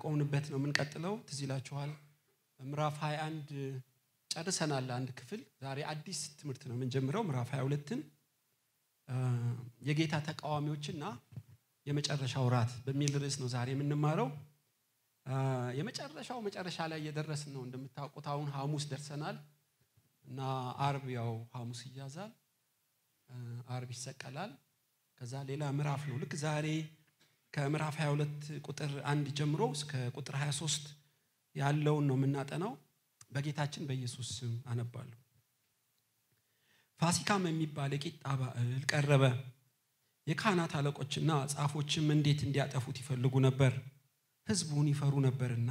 ካቆምንበት ነው የምንቀጥለው። ትዝ ይላችኋል ምዕራፍ 21 ጨርሰናል አንድ ክፍል። ዛሬ አዲስ ትምህርት ነው የምንጀምረው። ምዕራፍ 22ን የጌታ ተቃዋሚዎችና የመጨረሻው ራት በሚል ርዕስ ነው ዛሬ የምንማረው። የመጨረሻው መጨረሻ ላይ እየደረስን ነው። እንደምታውቁት አሁን ሐሙስ ደርሰናል እና አርብ ያው ሐሙስ ይያዛል፣ አርብ ይሰቀላል። ከዛ ሌላ ምዕራፍ ነው። ልክ ዛሬ ከምዕራፍ 22 ቁጥር አንድ ጀምሮ እስከ ቁጥር 23 ያለውን ነው የምናጠናው። በጌታችን በኢየሱስ ስም አነባለሁ። ፋሲካም የሚባል የቂጣ በዓል ቀረበ። የካህናት አለቆችና ጻፎችም እንዴት እንዲያጠፉት ይፈልጉ ነበር፣ ሕዝቡን ይፈሩ ነበርና።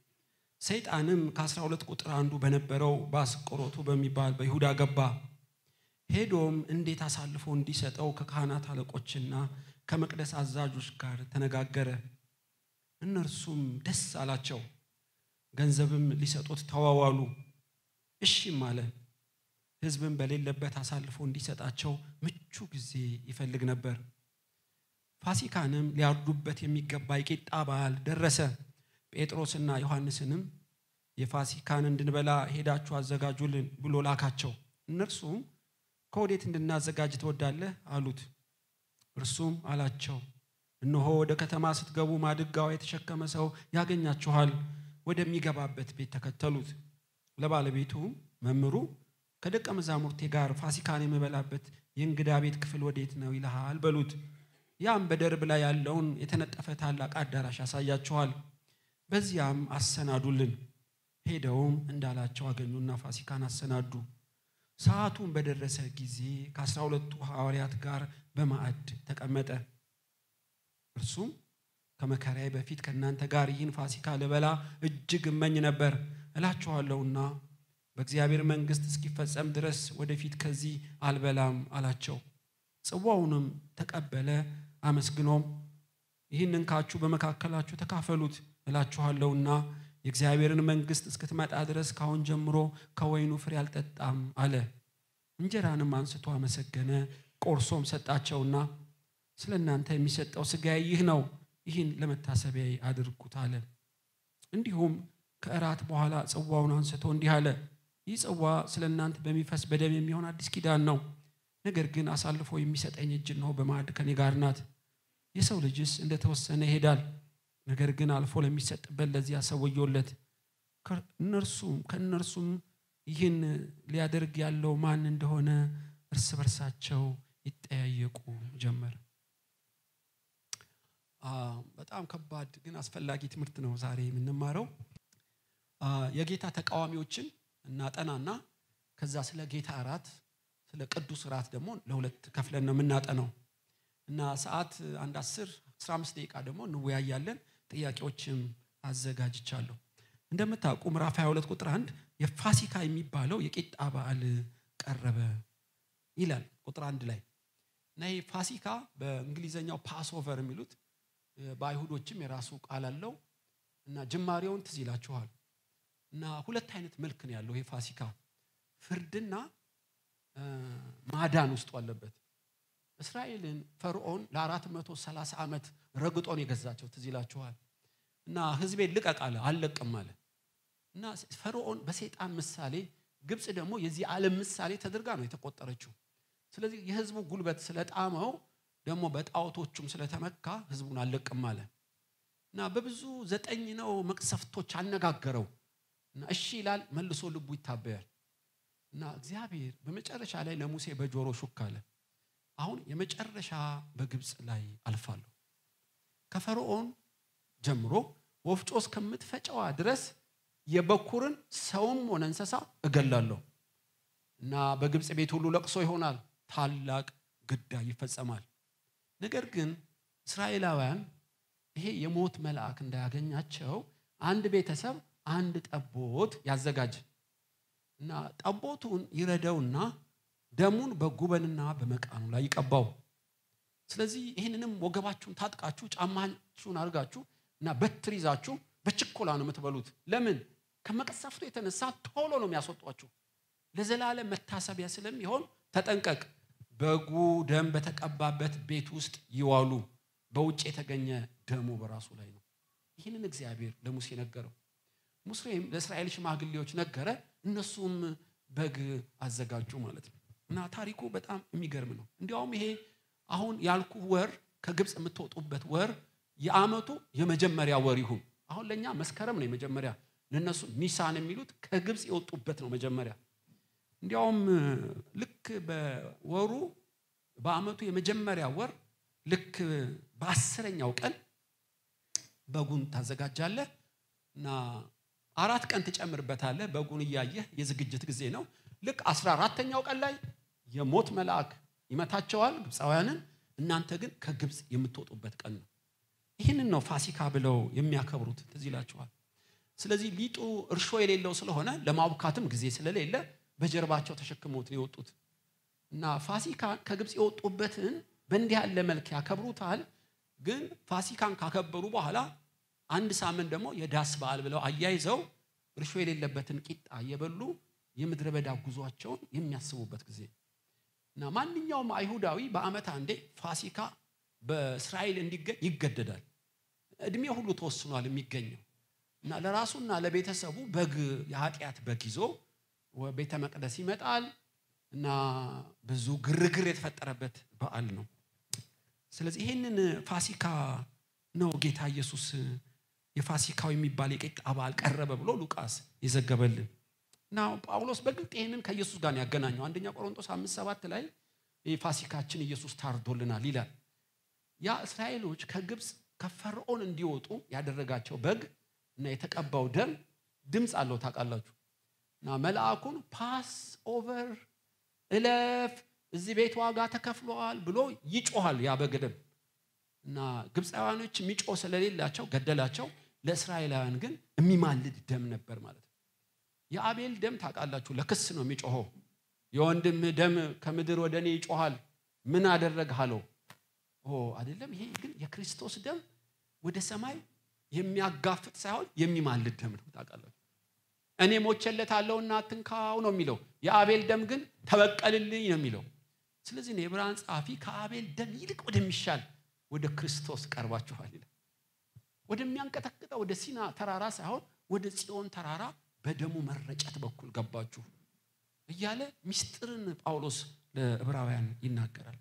ሰይጣንም ከአስራ ሁለት ቁጥር አንዱ በነበረው በአስቆሮቱ በሚባል በይሁዳ ገባ። ሄዶም እንዴት አሳልፎ እንዲሰጠው ከካህናት አለቆችና ከመቅደስ አዛዦች ጋር ተነጋገረ። እነርሱም ደስ አላቸው፣ ገንዘብም ሊሰጡት ተዋዋሉ። እሺም አለ። ሕዝብም በሌለበት አሳልፎ እንዲሰጣቸው ምቹ ጊዜ ይፈልግ ነበር። ፋሲካንም ሊያርዱበት የሚገባ የቂጣ በዓል ደረሰ። ጴጥሮስና ዮሐንስንም የፋሲካን እንድንበላ ሄዳችሁ አዘጋጁልን ብሎ ላካቸው። እነርሱም ከወዴት እንድናዘጋጅ ትወዳለህ አሉት። እርሱም አላቸው እነሆ ወደ ከተማ ስትገቡ ማድጋው የተሸከመ ሰው ያገኛችኋል፣ ወደሚገባበት ቤት ተከተሉት። ለባለቤቱም መምህሩ ከደቀ መዛሙርቴ ጋር ፋሲካን የምበላበት የእንግዳ ቤት ክፍል ወዴት ነው ይልሃል በሉት። ያም በደርብ ላይ ያለውን የተነጠፈ ታላቅ አዳራሽ ያሳያችኋል፣ በዚያም አሰናዱልን። ሄደውም እንዳላቸው አገኙና ፋሲካን አሰናዱ። ሰዓቱን በደረሰ ጊዜ ከአስራ ሁለቱ ሐዋርያት ጋር በማዕድ ተቀመጠ። እርሱም ከመከራዬ በፊት ከእናንተ ጋር ይህን ፋሲካ ልበላ እጅግ እመኝ ነበር እላችኋለሁና በእግዚአብሔር መንግሥት እስኪፈጸም ድረስ ወደፊት ከዚህ አልበላም አላቸው። ጽዋውንም ተቀበለ፣ አመስግኖም ይህን እንካችሁ በመካከላችሁ ተካፈሉት እላችኋለሁና የእግዚአብሔርን መንግሥት እስክትመጣ ድረስ ካሁን ጀምሮ ከወይኑ ፍሬ አልጠጣም አለ። እንጀራንም አንስቶ አመሰገነ፣ ቆርሶም ሰጣቸውና ስለ እናንተ የሚሰጠው ሥጋዬ ይህ ነው፣ ይህን ለመታሰቢያዬ አድርጉት አለ። እንዲሁም ከእራት በኋላ ጽዋውን አንስቶ እንዲህ አለ፣ ይህ ጽዋ ስለ እናንተ በሚፈስ በደም የሚሆን አዲስ ኪዳን ነው። ነገር ግን አሳልፎ የሚሰጠኝ እጅ እነሆ በማዕድ ከኔ ጋር ናት። የሰው ልጅስ እንደተወሰነ ይሄዳል ነገር ግን አልፎ ለሚሰጥበት ለዚያ ሰው ወዮለት። እነርሱም ከእነርሱም ይህን ሊያደርግ ያለው ማን እንደሆነ እርስ በርሳቸው ይጠያየቁ ጀመር። በጣም ከባድ ግን አስፈላጊ ትምህርት ነው ዛሬ የምንማረው። የጌታ ተቃዋሚዎችን እናጠናና ከዛ ስለ ጌታ እራት ስለ ቅዱስ እራት ደግሞ ለሁለት ከፍለን ነው የምናጠነው እና ሰዓት አንድ አስር አስራ አምስት ደቂቃ ደግሞ እንወያያለን። ጥያቄዎችም አዘጋጅቻለሁ። እንደምታውቁ ምዕራፍ 22 ቁጥር አንድ የፋሲካ የሚባለው የቂጣ በዓል ቀረበ ይላል ቁጥር አንድ ላይ እና ይህ ፋሲካ በእንግሊዘኛው ፓስኦቨር የሚሉት በአይሁዶችም የራሱ ቃል አለው እና ጅማሬውን ትዝ ይላችኋል። እና ሁለት አይነት መልክ ነው ያለው ይሄ ፋሲካ ፍርድና ማዳን ውስጡ አለበት። እስራኤልን ፈርዖን ለአራት መቶ ሰላሳ ዓመት ረግጦን የገዛቸው ትዝ ይላችኋል። እና ህዝቤን ልቀቅ አለ፣ አልለቅም አለ። እና ፈርዖን በሰይጣን ምሳሌ፣ ግብፅ ደግሞ የዚህ ዓለም ምሳሌ ተደርጋ ነው የተቆጠረችው። ስለዚህ የህዝቡ ጉልበት ስለጣመው ደግሞ በጣዖቶቹም ስለተመካ ህዝቡን አልለቅም አለ እና በብዙ ዘጠኝ ነው መቅሰፍቶች አነጋገረው እና እሺ ይላል፣ መልሶ ልቡ ይታበያል። እና እግዚአብሔር በመጨረሻ ላይ ለሙሴ በጆሮ ሹክ አለ አሁን የመጨረሻ በግብፅ ላይ አልፋለሁ። ከፈርዖን ጀምሮ ወፍጮ እስከምትፈጨዋ ድረስ የበኩርን ሰውም ሆነ እንስሳ እገላለሁ እና በግብፅ ቤት ሁሉ ለቅሶ ይሆናል፣ ታላቅ ግዳይ ይፈጸማል። ነገር ግን እስራኤላውያን ይሄ የሞት መልአክ እንዳያገኛቸው አንድ ቤተሰብ አንድ ጠቦት ያዘጋጅ እና ጠቦቱን ይረደውና ደሙን በጉበንና በመቃኑ ላይ ይቀባው። ስለዚህ ይህንንም ወገባችሁን ታጥቃችሁ ጫማችሁን አድርጋችሁ እና በትር ይዛችሁ በችኮላ ነው የምትበሉት። ለምን? ከመቀሰፍቱ የተነሳ ቶሎ ነው የሚያስወጧችሁ። ለዘላለም መታሰቢያ ስለሚሆን ተጠንቀቅ። በጉ ደም በተቀባበት ቤት ውስጥ ይዋሉ። በውጭ የተገኘ ደሙ በራሱ ላይ ነው። ይህንን እግዚአብሔር ለሙሴ ነገረው። ሙሴም ለእስራኤል ሽማግሌዎች ነገረ፣ እነሱም በግ አዘጋጁ ማለት ነው። እና ታሪኩ በጣም የሚገርም ነው። እንዲያውም ይሄ አሁን ያልኩ ወር ከግብፅ የምትወጡበት ወር የዓመቱ የመጀመሪያ ወር ይሁን። አሁን ለእኛ መስከረም ነው የመጀመሪያ፣ ለእነሱ ኒሳን የሚሉት ከግብፅ የወጡበት ነው መጀመሪያ። እንዲያውም ልክ በወሩ በዓመቱ የመጀመሪያ ወር ልክ በአስረኛው ቀን በጉን ታዘጋጃለህ እና አራት ቀን ትጨምርበታለህ። በጉን እያየህ የዝግጅት ጊዜ ነው። ልክ አስራ አራተኛው ቀን ላይ የሞት መልአክ ይመታቸዋል ግብፃውያንን። እናንተ ግን ከግብፅ የምትወጡበት ቀን ነው። ይህንን ነው ፋሲካ ብለው የሚያከብሩት። ትዝ ይላችኋል። ስለዚህ ሊጡ እርሾ የሌለው ስለሆነ ለማቡካትም ጊዜ ስለሌለ በጀርባቸው ተሸክመውት ነው የወጡት እና ፋሲካ ከግብፅ የወጡበትን በእንዲህ ያለ መልክ ያከብሩታል። ግን ፋሲካን ካከበሩ በኋላ አንድ ሳምንት ደግሞ የዳስ በዓል ብለው አያይዘው እርሾ የሌለበትን ቂጣ እየበሉ የምድረ በዳ ጉዟቸውን የሚያስቡበት ጊዜ እና ማንኛውም አይሁዳዊ በዓመት አንዴ ፋሲካ በእስራኤል እንዲገኝ ይገደዳል። እድሜ ሁሉ ተወስኗል የሚገኘው እና ለራሱና ለቤተሰቡ በግ የኃጢአት በግ ይዞ ቤተ መቅደስ ይመጣል እና ብዙ ግርግር የተፈጠረበት በዓል ነው። ስለዚህ ይህንን ፋሲካ ነው ጌታ ኢየሱስ የፋሲካው የሚባል የቂጣ በዓል ቀረበ ብሎ ሉቃስ የዘገበልን እና ጳውሎስ በግልጥ ይህንን ከኢየሱስ ጋር ያገናኘው አንደኛ ቆሮንቶስ አምስት ሰባት ላይ ፋሲካችን ኢየሱስ ታርዶልናል ይላል። ያ እስራኤሎች ከግብፅ ከፈርዖን እንዲወጡ ያደረጋቸው በግ እና የተቀባው ደም ድምፅ አለው ታውቃላችሁ። እና መልአኩን ፓስ ኦቨር እለፍ፣ እዚህ ቤት ዋጋ ተከፍሏል ብሎ ይጮኋል ያ በግ ደም እና ግብፃውያኖች የሚጮህ ስለሌላቸው ገደላቸው። ለእስራኤላውያን ግን የሚማልድ ደም ነበር ማለት ነው። የአቤል ደም ታውቃላችሁ ለክስ ነው የሚጮኸው። የወንድም ደም ከምድር ወደ እኔ ይጮኋል ምን አደረግህ አለው። አይደለም ይሄ ግን የክርስቶስ ደም ወደ ሰማይ የሚያጋፍጥ ሳይሆን የሚማልድ ደም ነው ታውቃላችሁ። እኔ ሞቼለታለሁና አትንካው ነው የሚለው። የአቤል ደም ግን ተበቀልልኝ ነው የሚለው። ስለዚህ ነው የዕብራውያን ጸሐፊ ከአቤል ደም ይልቅ ወደሚሻል ወደ ክርስቶስ ቀርባችኋል ይላል። ወደሚያንቀጠቅጠው ወደ ሲና ተራራ ሳይሆን ወደ ጽዮን ተራራ በደሙ መረጨት በኩል ገባችሁ እያለ ምስጢርን ጳውሎስ ለዕብራውያን ይናገራል።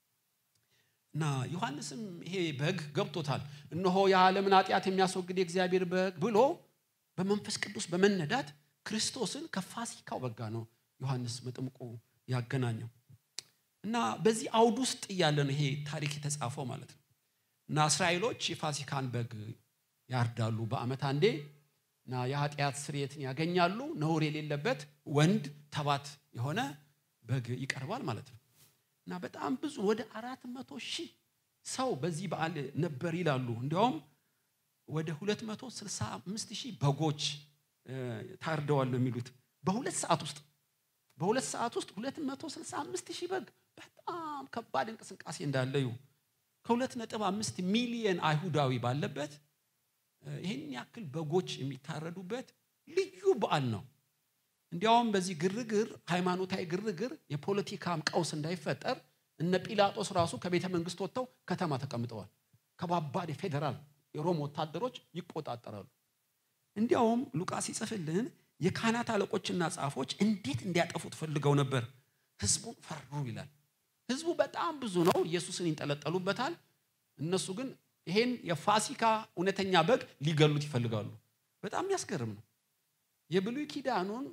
እና ዮሐንስም ይሄ በግ ገብቶታል። እነሆ የዓለምን ኃጢአት የሚያስወግድ የእግዚአብሔር በግ ብሎ በመንፈስ ቅዱስ በመነዳት ክርስቶስን ከፋሲካው በጋ ነው ዮሐንስ መጥምቁ ያገናኘው። እና በዚህ አውድ ውስጥ እያለ ነው ይሄ ታሪክ የተጻፈው ማለት ነው። እና እስራኤሎች የፋሲካን በግ ያርዳሉ በዓመት አንዴ እና የኃጢአት ስርየትን ያገኛሉ። ነውር የሌለበት ወንድ ተባት የሆነ በግ ይቀርባል ማለት ነው። እና በጣም ብዙ ወደ አራት መቶ ሺህ ሰው በዚህ በዓል ነበር ይላሉ። እንዲያውም ወደ 265 ሺህ በጎች ታርደዋል ነው የሚሉት በሁለት ሰዓት ውስጥ በሁለት ሰዓት ውስጥ 265 ሺህ በግ በጣም ከባድ እንቅስቃሴ እንዳለዩ ከሁለት ነጥብ አምስት ሚሊየን አይሁዳዊ ባለበት ይህን ያክል በጎች የሚታረዱበት ልዩ በዓል ነው። እንዲያውም በዚህ ግርግር ሃይማኖታዊ ግርግር የፖለቲካም ቀውስ እንዳይፈጠር እነ ጲላጦስ ራሱ ከቤተ መንግስት ወጥተው ከተማ ተቀምጠዋል። ከባባድ የፌዴራል የሮም ወታደሮች ይቆጣጠራሉ። እንዲያውም ሉቃስ ይጽፍልን የካህናት አለቆችና ጻፎች እንዴት እንዲያጠፉት ፈልገው ነበር፣ ህዝቡን ፈሩ ይላል። ህዝቡ በጣም ብዙ ነው፣ ኢየሱስን ይንጠለጠሉበታል። እነሱ ግን ይሄን የፋሲካ እውነተኛ በግ ሊገሉት ይፈልጋሉ። በጣም የሚያስገርም ነው። የብሉይ ኪዳኑን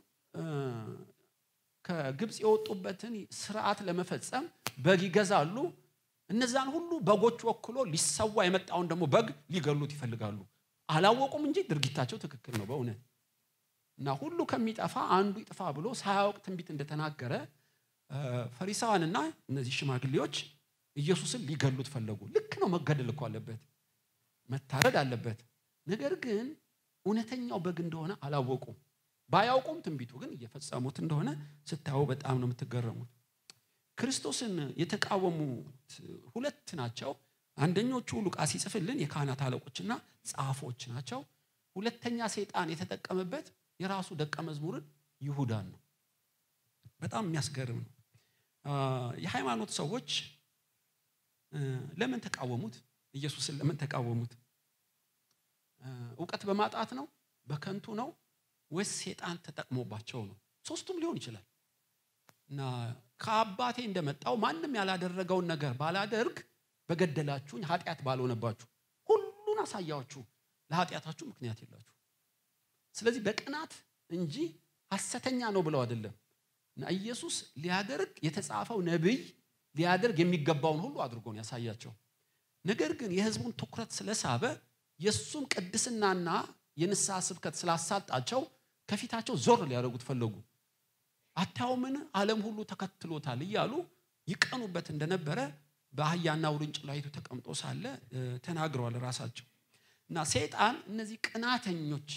ከግብፅ የወጡበትን ስርዓት ለመፈጸም በግ ይገዛሉ። እነዛን ሁሉ በጎች ወክሎ ሊሰዋ የመጣውን ደግሞ በግ ሊገሉት ይፈልጋሉ። አላወቁም እንጂ ድርጊታቸው ትክክል ነው በእውነት እና ሁሉ ከሚጠፋ አንዱ ይጥፋ ብሎ ሳያውቅ ትንቢት እንደተናገረ ፈሪሳውያንና እነዚህ ሽማግሌዎች ኢየሱስን ሊገሉት ፈለጉ። ልክ ነው፣ መገደል እኮ አለበት፣ መታረድ አለበት። ነገር ግን እውነተኛው በግ እንደሆነ አላወቁም። ባያውቁም ትንቢቱ ግን እየፈጸሙት እንደሆነ ስታዩ በጣም ነው የምትገረሙት። ክርስቶስን የተቃወሙት ሁለት ናቸው። አንደኞቹ ሉቃስ ይጽፍልን የካህናት አለቆችና ጻፎች ናቸው። ሁለተኛ ሰይጣን የተጠቀመበት የራሱ ደቀ መዝሙርን ይሁዳን ነው። በጣም የሚያስገርም ነው። የሃይማኖት ሰዎች ለምን ተቃወሙት? ኢየሱስን ለምን ተቃወሙት? እውቀት በማጣት ነው? በከንቱ ነው? ወይስ ሴጣን ተጠቅሞባቸው ነው? ሶስቱም ሊሆን ይችላል። እና ከአባቴ እንደመጣው ማንም ያላደረገውን ነገር ባላደርግ በገደላችሁኝ ኃጢአት ባልሆነባችሁ ሁሉን አሳያችሁ ለኃጢአታችሁ ምክንያት የላችሁ። ስለዚህ በቅናት እንጂ ሐሰተኛ ነው ብለው አይደለም። እና ኢየሱስ ሊያደርግ የተጻፈው ነቢይ ሊያደርግ የሚገባውን ሁሉ አድርጎ ነው ያሳያቸው። ነገር ግን የሕዝቡን ትኩረት ስለሳበ የእሱም ቅድስናና የንስሐ ስብከት ስላሳጣቸው ከፊታቸው ዞር ሊያደርጉት ፈለጉ። አታዩምን? ዓለም ሁሉ ተከትሎታል እያሉ ይቀኑበት እንደነበረ በአህያና ውርንጭላይቱ ተቀምጦ ሳለ ተናግረዋል ራሳቸው። እና ሰይጣን እነዚህ ቅናተኞች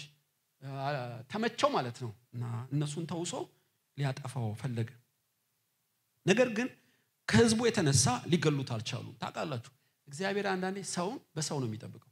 ተመቸው ማለት ነው እና እነሱን ተውሶ ሊያጠፋው ፈለገ። ነገር ግን ከህዝቡ የተነሳ ሊገሉት አልቻሉም። ታውቃላችሁ እግዚአብሔር አንዳንዴ ሰውን በሰው ነው የሚጠብቀው።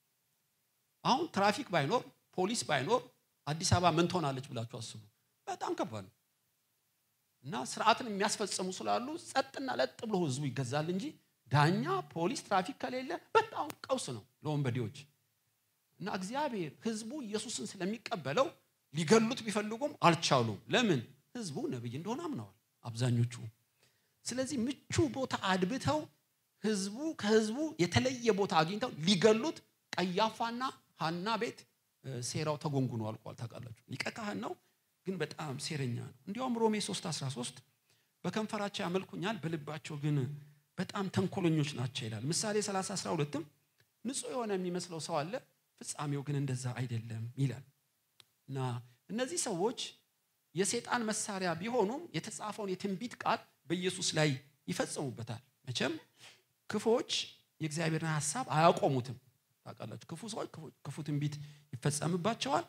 አሁን ትራፊክ ባይኖር ፖሊስ ባይኖር አዲስ አበባ ምን ትሆናለች ብላችሁ አስቡ። በጣም ከባድ ነው እና ስርዓትን የሚያስፈጽሙ ስላሉ ጸጥና ለጥ ብሎ ህዝቡ ይገዛል እንጂ ዳኛ፣ ፖሊስ፣ ትራፊክ ከሌለ በጣም ቀውስ ነው ለወንበዴዎች። እና እግዚአብሔር ህዝቡ ኢየሱስን ስለሚቀበለው ሊገሉት ቢፈልጉም አልቻሉም። ለምን? ህዝቡ ነቢይ እንደሆነ አምነዋል አብዛኞቹ። ስለዚህ ምቹ ቦታ አድብተው ህዝቡ ከህዝቡ የተለየ ቦታ አግኝተው ሊገሉት ቀያፋና ሐና ቤት ሴራው ተጎንጉኖ አልቋል። ታውቃላችሁ ሊቀ ካህን ነው፣ ግን በጣም ሴረኛ ነው። እንዲያውም ሮሜ 3 13 በከንፈራቸው ያመልኩኛል፣ በልባቸው ግን በጣም ተንኮለኞች ናቸው ይላል። ምሳሌ 30 12ም ንጹሕ የሆነ የሚመስለው ሰው አለ፣ ፍጻሜው ግን እንደዛ አይደለም ይላል። እና እነዚህ ሰዎች የሴጣን መሳሪያ ቢሆኑም የተጻፈውን የትንቢት ቃል በኢየሱስ ላይ ይፈጽሙበታል። መቼም ክፎች የእግዚአብሔርን ሀሳብ አያቆሙትም። ታውቃላችሁ ክፉ ሰዎች ክፉ ትንቢት ይፈጸምባቸዋል።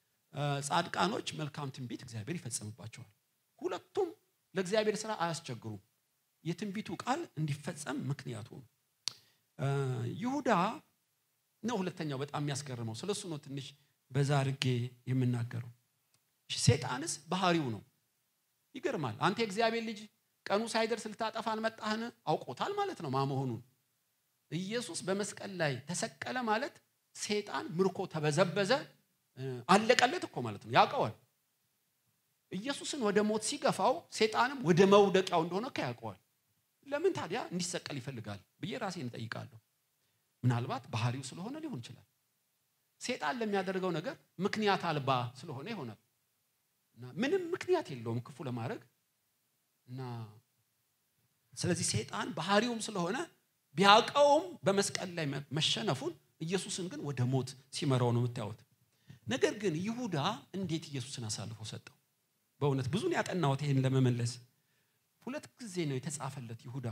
ጻድቃኖች መልካም ትንቢት እግዚአብሔር ይፈጸምባቸዋል። ሁለቱም ለእግዚአብሔር ስራ አያስቸግሩም። የትንቢቱ ቃል እንዲፈጸም ምክንያቱ ነው። ይሁዳ ነው ሁለተኛው በጣም የሚያስገርመው። ስለሱ ነው ትንሽ በዛ አድርጌ የምናገረው። ሴጣንስ ባህሪው ነው። ይገርማል። አንተ የእግዚአብሔር ልጅ ቀኑ ሳይደርስ ልታጠፋን መጣህን? አውቆታል ማለት ነው ማመሆኑን። ኢየሱስ በመስቀል ላይ ተሰቀለ ማለት ሴጣን ምርኮ ተበዘበዘ፣ አለቀለት እኮ ማለት ነው። ያውቀዋል። ኢየሱስን ወደ ሞት ሲገፋው ሴጣንም ወደ መውደቂያው እንደሆነ እኮ ያውቀዋል። ለምን ታዲያ እንዲሰቀል ይፈልጋል ብዬ ራሴን እጠይቃለሁ። ምናልባት ባህሪው ስለሆነ ሊሆን ይችላል። ሴጣን ለሚያደርገው ነገር ምክንያት አልባ ስለሆነ ይሆናል። እና ምንም ምክንያት የለውም ክፉ ለማድረግ እና ስለዚህ ሴጣን ባህሪውም ስለሆነ ቢያውቀውም በመስቀል ላይ መሸነፉን ኢየሱስን ግን ወደ ሞት ሲመራው ነው የምታዩት። ነገር ግን ይሁዳ እንዴት ኢየሱስን አሳልፎ ሰጠው? በእውነት ብዙን ያጠናሁት ይሄን ለመመለስ ሁለት ጊዜ ነው የተጻፈለት ይሁዳ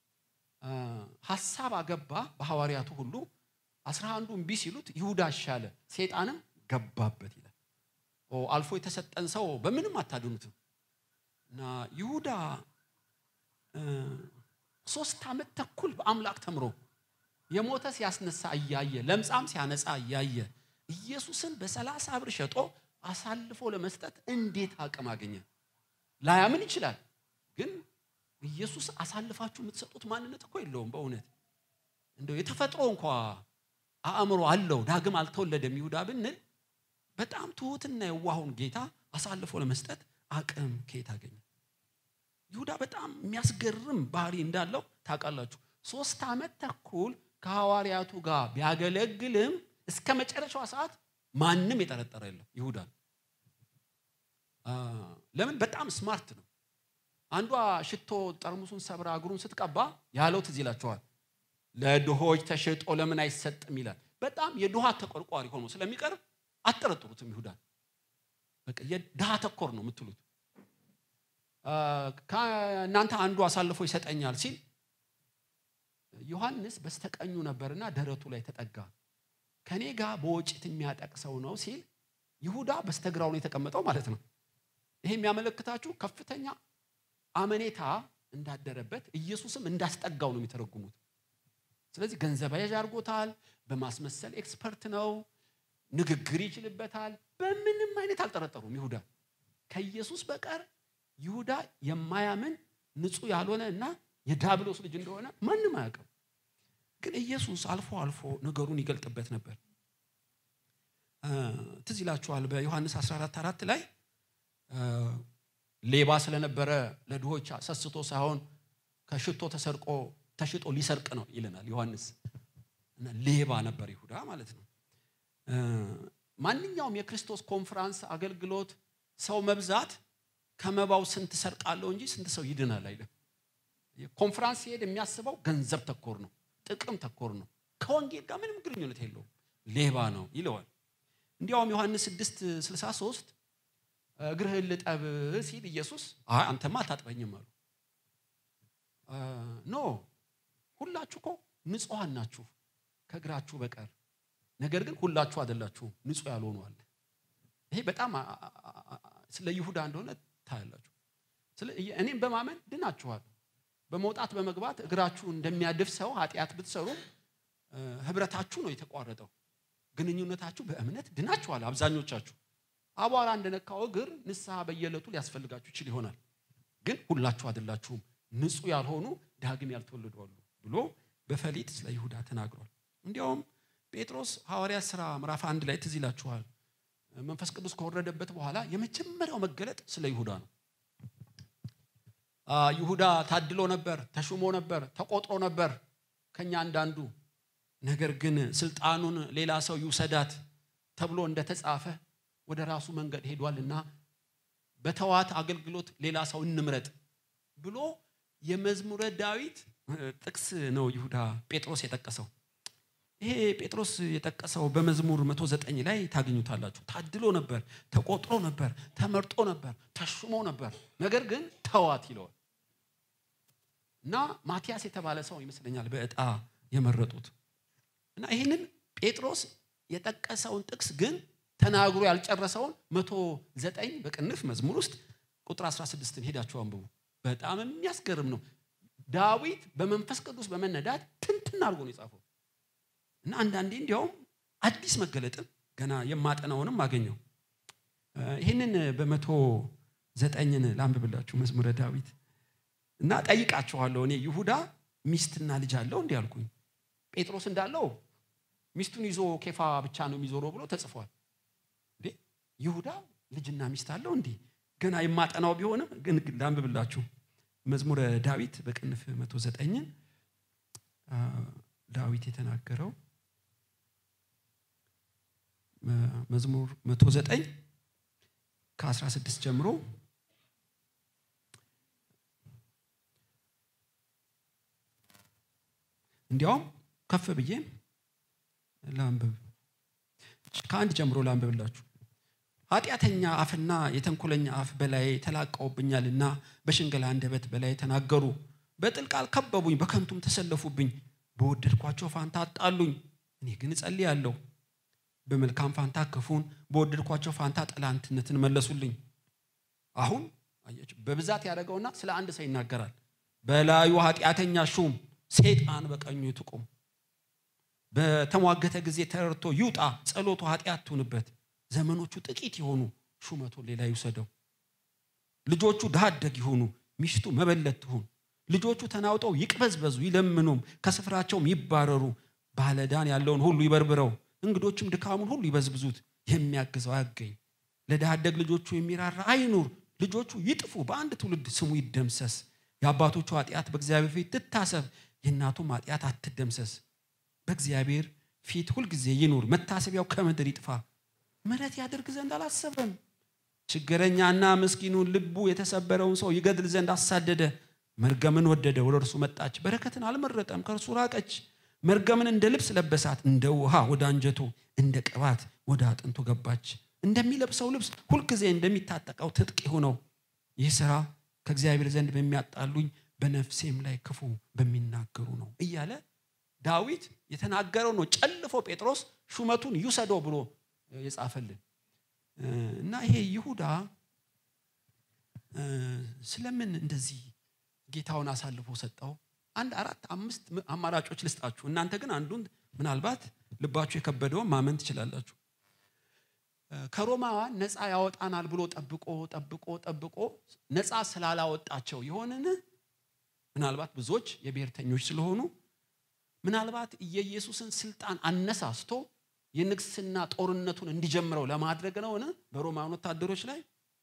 ሀሳብ አገባ በሐዋርያቱ ሁሉ አስራ አንዱ እምቢ ሲሉት ይሁዳ አሻለ ሴጣንም ገባበት ይላል። አልፎ የተሰጠን ሰው በምንም አታድኑትም። እና ይሁዳ ሶስት ዓመት ተኩል በአምላክ ተምሮ የሞተ ሲያስነሳ እያየ ለምጻም ሲያነጻ እያየ ኢየሱስን በሰላሳ ብር ሸጦ አሳልፎ ለመስጠት እንዴት አቅም አገኘ? ላያምን ይችላል። ግን ኢየሱስ አሳልፋችሁ የምትሰጡት ማንነት እኮ የለውም። በእውነት እንደው የተፈጥሮ እንኳ አእምሮ አለው ዳግም አልተወለደም ይሁዳ ብንል በጣም ትሁትና የዋሁን ጌታ አሳልፎ ለመስጠት አቅም ከየት አገኘ? ይሁዳ በጣም የሚያስገርም ባህሪ እንዳለው ታውቃላችሁ። ሶስት ዓመት ተኩል ከሐዋርያቱ ጋር ቢያገለግልም እስከ መጨረሻዋ ሰዓት ማንም የጠረጠረ የለም ይሁዳ። ለምን? በጣም ስማርት ነው። አንዷ ሽቶ ጠርሙሱን ሰብራ እግሩን ስትቀባ ያለው ትዝ ይላቸዋል። ለድሆች ተሽጦ ለምን አይሰጥም ይላል። በጣም የድሃ ተቆርቋሪ ሆኖ ስለሚቀርብ አትጠረጥሩትም ይሁዳን። በቃ የድሃ ተኮር ነው የምትሉት። ከእናንተ አንዱ አሳልፎ ይሰጠኛል ሲል ዮሐንስ በስተቀኙ ነበርና ደረቱ ላይ ተጠጋ። ከኔ ጋር በወጭት የሚያጠቅሰው ነው ሲል ይሁዳ በስተግራው ነው የተቀመጠው ማለት ነው። ይሄ የሚያመለክታችሁ ከፍተኛ አመኔታ እንዳደረበት ኢየሱስም እንዳስጠጋው ነው የሚተረጉሙት። ስለዚህ ገንዘብ ያዥ አድርጎታል። በማስመሰል ኤክስፐርት ነው። ንግግር ይችልበታል። በምንም አይነት አልጠረጠሩም ይሁዳ ከኢየሱስ በቀር ይሁዳ የማያምን ንጹሕ ያልሆነ እና የዳብሎስ ልጅ እንደሆነ ማንም አያውቅም። ግን ኢየሱስ አልፎ አልፎ ነገሩን ይገልጥበት ነበር። ትዝ ይላችኋል በዮሐንስ 14 አራት ላይ ሌባ ስለነበረ ለድሆች ሰስቶ ሳይሆን ከሽቶ ተሰርቆ ተሽጦ ሊሰርቅ ነው ይለናል ዮሐንስ እና ሌባ ነበር ይሁዳ ማለት ነው ማንኛውም የክርስቶስ ኮንፈራንስ አገልግሎት ሰው መብዛት ከመባው ስንት ሰርቃለሁ እንጂ ስንት ሰው ይድናል አይልም ኮንፈራንስ ሲሄድ የሚያስበው ገንዘብ ተኮር ነው ጥቅም ተኮር ነው ከወንጌል ጋር ምንም ግንኙነት የለውም ሌባ ነው ይለዋል እንዲያውም ዮሐንስ 6 63 እግርህን ልጠብ ሲል ኢየሱስ አይ አንተማ አታጥበኝም አሉ ኖ ሁላችሁ እኮ ንጹሐን ናችሁ ከእግራችሁ በቀር ነገር ግን ሁላችሁ አይደላችሁም ንጹህ ያልሆኑ አለ ይሄ በጣም ስለ ይሁዳ እንደሆነ ታያላችሁ እኔም በማመን ድናችኋል በመውጣት በመግባት እግራችሁ እንደሚያድፍ ሰው ኃጢአት ብትሰሩ ህብረታችሁ ነው የተቋረጠው ግንኙነታችሁ በእምነት ድናችኋል አብዛኞቻችሁ አቧራ እንደነካው እግር ንስሐ በየዕለቱ ሊያስፈልጋችሁ ይችል ይሆናል ግን ሁላችሁ አይደላችሁም ንጹህ ያልሆኑ ዳግም ያልተወለዱ አሉ ብሎ በፈሊጥ ስለ ይሁዳ ተናግሯል እንዲያውም ጴጥሮስ ሐዋርያ ሥራ ምዕራፍ አንድ ላይ ትዝ ይላችኋል መንፈስ ቅዱስ ከወረደበት በኋላ የመጀመሪያው መገለጥ ስለ ይሁዳ ነው ይሁዳ ታድሎ ነበር ተሹሞ ነበር ተቆጥሮ ነበር ከኛ አንዳንዱ ነገር ግን ስልጣኑን ሌላ ሰው ይውሰዳት ተብሎ እንደተጻፈ ወደ ራሱ መንገድ ሄዷልና በተዋት አገልግሎት ሌላ ሰው እንምረጥ ብሎ የመዝሙረ ዳዊት ጥቅስ ነው ይሁዳ ጴጥሮስ የጠቀሰው ይሄ ጴጥሮስ የጠቀሰው በመዝሙር 109 ላይ ታገኙታላችሁ ታድሎ ነበር ተቆጥሮ ነበር ተመርጦ ነበር ተሹሞ ነበር ነገር ግን ተዋት ይለዋል እና ማቲያስ የተባለ ሰው ይመስለኛል በእጣ የመረጡት እና ይህንን ጴጥሮስ የጠቀሰውን ጥቅስ ግን ተናግሮ ያልጨረሰውን መቶ ዘጠኝ በቅንፍ መዝሙር ውስጥ ቁጥር 16 ሄዳችሁ አንብቡ በጣም የሚያስገርም ነው ዳዊት በመንፈስ ቅዱስ በመነዳት ትንትን አድርጎ ነው የጻፈው እና አንዳንዴ እንዲያውም አዲስ መገለጥን ገና የማጠናውንም አገኘው ይህንን በመቶ ዘጠኝን ላንብብላችሁ መዝሙረ ዳዊት እና ጠይቃችኋለሁ እኔ ይሁዳ ሚስትና ልጅ አለው እንዲህ አልኩኝ ጴጥሮስ እንዳለው ሚስቱን ይዞ ኬፋ ብቻ ነው የሚዞረው ብሎ ተጽፏል እንዴ ይሁዳ ልጅና ሚስት አለው እንዲህ ገና የማጠናው ቢሆንም ግን ላንብብላችሁ መዝሙረ ዳዊት በቅንፍ መቶ ዘጠኝን ዳዊት የተናገረው መዝሙር መቶ ዘጠኝ ከ16 ጀምሮ እንዲያውም ከፍ ብዬ ላንብብ ከአንድ ጀምሮ ላንብብላችሁ ኃጢአተኛ አፍና የተንኮለኛ አፍ በላይ ተላቀውብኛልና በሽንገላ አንደበት በላይ ተናገሩ በጥል ቃል ከበቡኝ በከንቱም ተሰለፉብኝ በወደድኳቸው ፋንታ አጣሉኝ እኔ ግን እጸልያለሁ በመልካም ፋንታ ክፉን በወደድኳቸው ፋንታ ጠላንትነትን መለሱልኝ አሁን አያችሁ በብዛት ያደረገውና ስለ አንድ ሰው ይናገራል በላዩ ኃጢአተኛ ሹም ሴጣን በቀኙ ትቁም በተሟገተ ጊዜ ተረድቶ ይውጣ ጸሎቱ ኃጢአት ትሁንበት ዘመኖቹ ጥቂት የሆኑ ሹመቱን ሌላ ይውሰደው ልጆቹ ድሃ አደግ ይሆኑ ሚስቱ መበለት ትሁን ልጆቹ ተናውጠው ይቅበዝበዙ ይለምኑም ከስፍራቸውም ይባረሩ ባለዳን ያለውን ሁሉ ይበርብረው እንግዶችም ድካሙን ሁሉ ይበዝብዙት የሚያግዘው አያገኝ ለድሃ አደግ ልጆቹ የሚራራ አይኑር ልጆቹ ይጥፉ በአንድ ትውልድ ስሙ ይደምሰስ የአባቶቹ ኃጢአት በእግዚአብሔር ፊት ትታሰብ የእናቱም ኃጢአት አትደምሰስ በእግዚአብሔር ፊት ሁልጊዜ ይኑር መታሰቢያው ከምድር ይጥፋ ምረት ያደርግ ዘንድ አላሰበም ችግረኛና ምስኪኑን ልቡ የተሰበረውን ሰው ይገድል ዘንድ አሳደደ መርገምን ወደደ ወደ እርሱ መጣች በረከትን አልመረጠም ከእርሱ ራቀች መርገምን እንደ ልብስ ለበሳት እንደ ውሃ ወደ አንጀቱ እንደ ቅባት ወደ አጥንቱ ገባች እንደሚለብሰው ልብስ ሁልጊዜ እንደሚታጠቀው ትጥቅ ይሁነው ይህ ስራ ከእግዚአብሔር ዘንድ በሚያጣሉኝ በነፍሴም ላይ ክፉ በሚናገሩ ነው እያለ ዳዊት የተናገረው ነው ጨልፎ ጴጥሮስ ሹመቱን ይውሰደው ብሎ የጻፈልን እና ይሄ ይሁዳ ስለምን እንደዚህ ጌታውን አሳልፎ ሰጠው አንድ አራት አምስት አማራጮች ልስጣችሁ እናንተ ግን አንዱን ምናልባት ልባችሁ የከበደውን ማመን ትችላላችሁ ከሮማውያን ነፃ ያወጣናል ብሎ ጠብቆ ጠብቆ ጠብቆ ነፃ ስላላወጣቸው የሆንን ምናልባት ብዙዎች የብሔርተኞች ስለሆኑ ምናልባት የኢየሱስን ስልጣን አነሳስቶ የንግስና ጦርነቱን እንዲጀምረው ለማድረግ ነው በሮማን ወታደሮች ላይ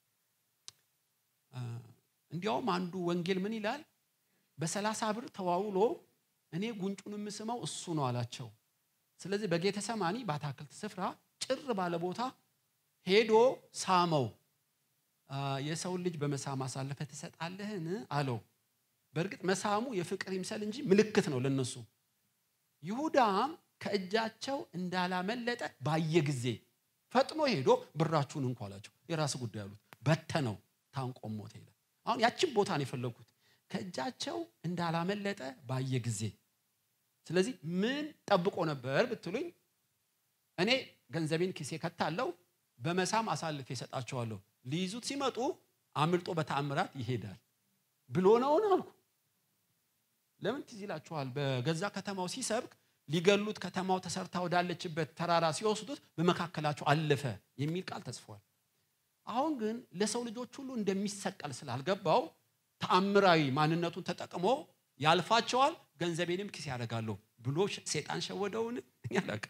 እንዲያውም አንዱ ወንጌል ምን ይላል በሰላሳ ብር ተዋውሎ እኔ ጉንጩን የምስመው እሱ ነው አላቸው ስለዚህ በጌተሰማኒ በአታክልት ስፍራ ጭር ባለ ቦታ ሄዶ ሳመው የሰውን ልጅ በመሳም አሳልፈ ትሰጣለህን አለው በእርግጥ መሳሙ የፍቅር ይምሰል እንጂ ምልክት ነው ለነሱ ይሁዳም ከእጃቸው እንዳላመለጠ ባየ ጊዜ ፈጥኖ ሄዶ ብራችሁን እንኳ አላቸው የራስ ጉዳይ አሉት በተነው ታንቆም ሞተ ይላል አሁን ያችን ቦታ ነው የፈለግኩት ከእጃቸው እንዳላመለጠ ባየ ጊዜ ስለዚህ ምን ጠብቆ ነበር ብትሉኝ እኔ ገንዘቤን ኪሴ ከታለው በመሳም አሳልፌ እሰጣቸዋለሁ ሊይዙት ሲመጡ አምልጦ በተአምራት ይሄዳል ብሎ ነውን አልኩ ለምን ትዝ ይላችኋል በገዛ ከተማው ሲሰብክ ሊገሉት ከተማው ተሰርታ ወዳለችበት ተራራ ሲወስዱት በመካከላቸው አለፈ የሚል ቃል ተጽፏል አሁን ግን ለሰው ልጆች ሁሉ እንደሚሰቀል ስላልገባው ተአምራዊ ማንነቱን ተጠቅሞ ያልፋቸዋል ገንዘቤንም ኪስ ያደርጋለሁ ብሎ ሴጣን ሸወደውን ያላቅ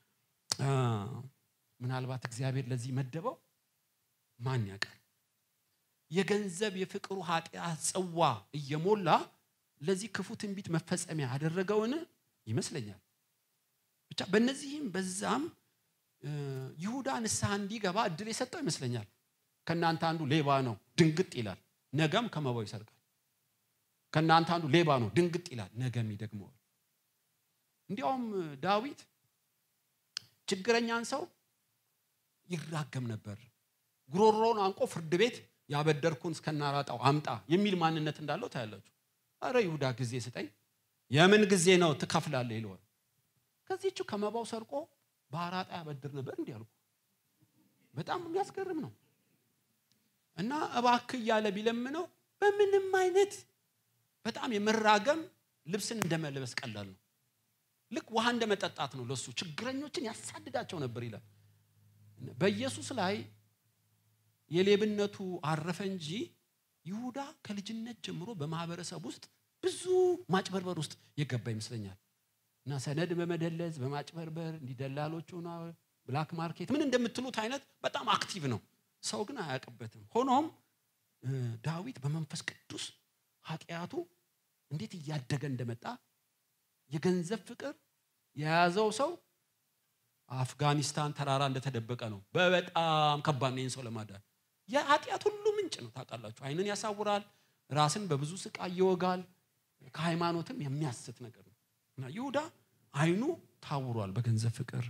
ምናልባት እግዚአብሔር ለዚህ መደበው ማን ያውቃል የገንዘብ የፍቅሩ ኃጢአት ጽዋ እየሞላ ለዚህ ክፉ ትንቢት መፈጸሚያ ያደረገውን ይመስለኛል ብቻ በእነዚህም በዛም ይሁዳ ንስሐ እንዲገባ እድል የሰጠው ይመስለኛል ከእናንተ አንዱ ሌባ ነው ድንግጥ ይላል ነገም ከመባው ይሰርቃል ከእናንተ አንዱ ሌባ ነው ድንግጥ ይላል ነገም ይደግመዋል እንዲያውም ዳዊት ችግረኛን ሰው ይራገም ነበር ጉሮሮውን አንቆ ፍርድ ቤት ያበደርኩን እስከናራጣው አምጣ የሚል ማንነት እንዳለው ታያላችሁ አረ ይሁዳ ጊዜ ስጠኝ የምን ጊዜ ነው ትከፍላለህ ይለዋል ከዚህቹ ከመባው ሰርቆ በአራጣ ያበድር ነበር እንዲህ አልኩ በጣም የሚያስገርም ነው እና እባክ እያለ ቢለምነው በምንም አይነት በጣም የመራገም ልብስን እንደመልበስ ቀላል ነው ልክ ውሃ እንደመጠጣት ነው ለሱ ችግረኞችን ያሳድዳቸው ነበር ይላል በኢየሱስ ላይ የሌብነቱ አረፈ እንጂ ይሁዳ ከልጅነት ጀምሮ በማህበረሰብ ውስጥ ብዙ ማጭበርበር ውስጥ የገባ ይመስለኛል እና ሰነድ በመደለዝ በማጭበርበር እንዲደላሎቹ ብላክ ማርኬት ምን እንደምትሉት አይነት በጣም አክቲቭ ነው ሰው ግን አያውቅበትም ሆኖም ዳዊት በመንፈስ ቅዱስ ኃጢአቱ እንዴት እያደገ እንደመጣ የገንዘብ ፍቅር የያዘው ሰው አፍጋኒስታን ተራራ እንደተደበቀ ነው በበጣም ከባድ ነው ይህን ሰው ለማዳን የኃጢአት ሁሉ ምንጭ ነው ታውቃላችሁ አይንን ያሳውራል ራስን በብዙ ስቃይ ይወጋል ከሃይማኖትም የሚያስት ነገር ነው እና ይሁዳ አይኑ ታውሯል በገንዘብ ፍቅር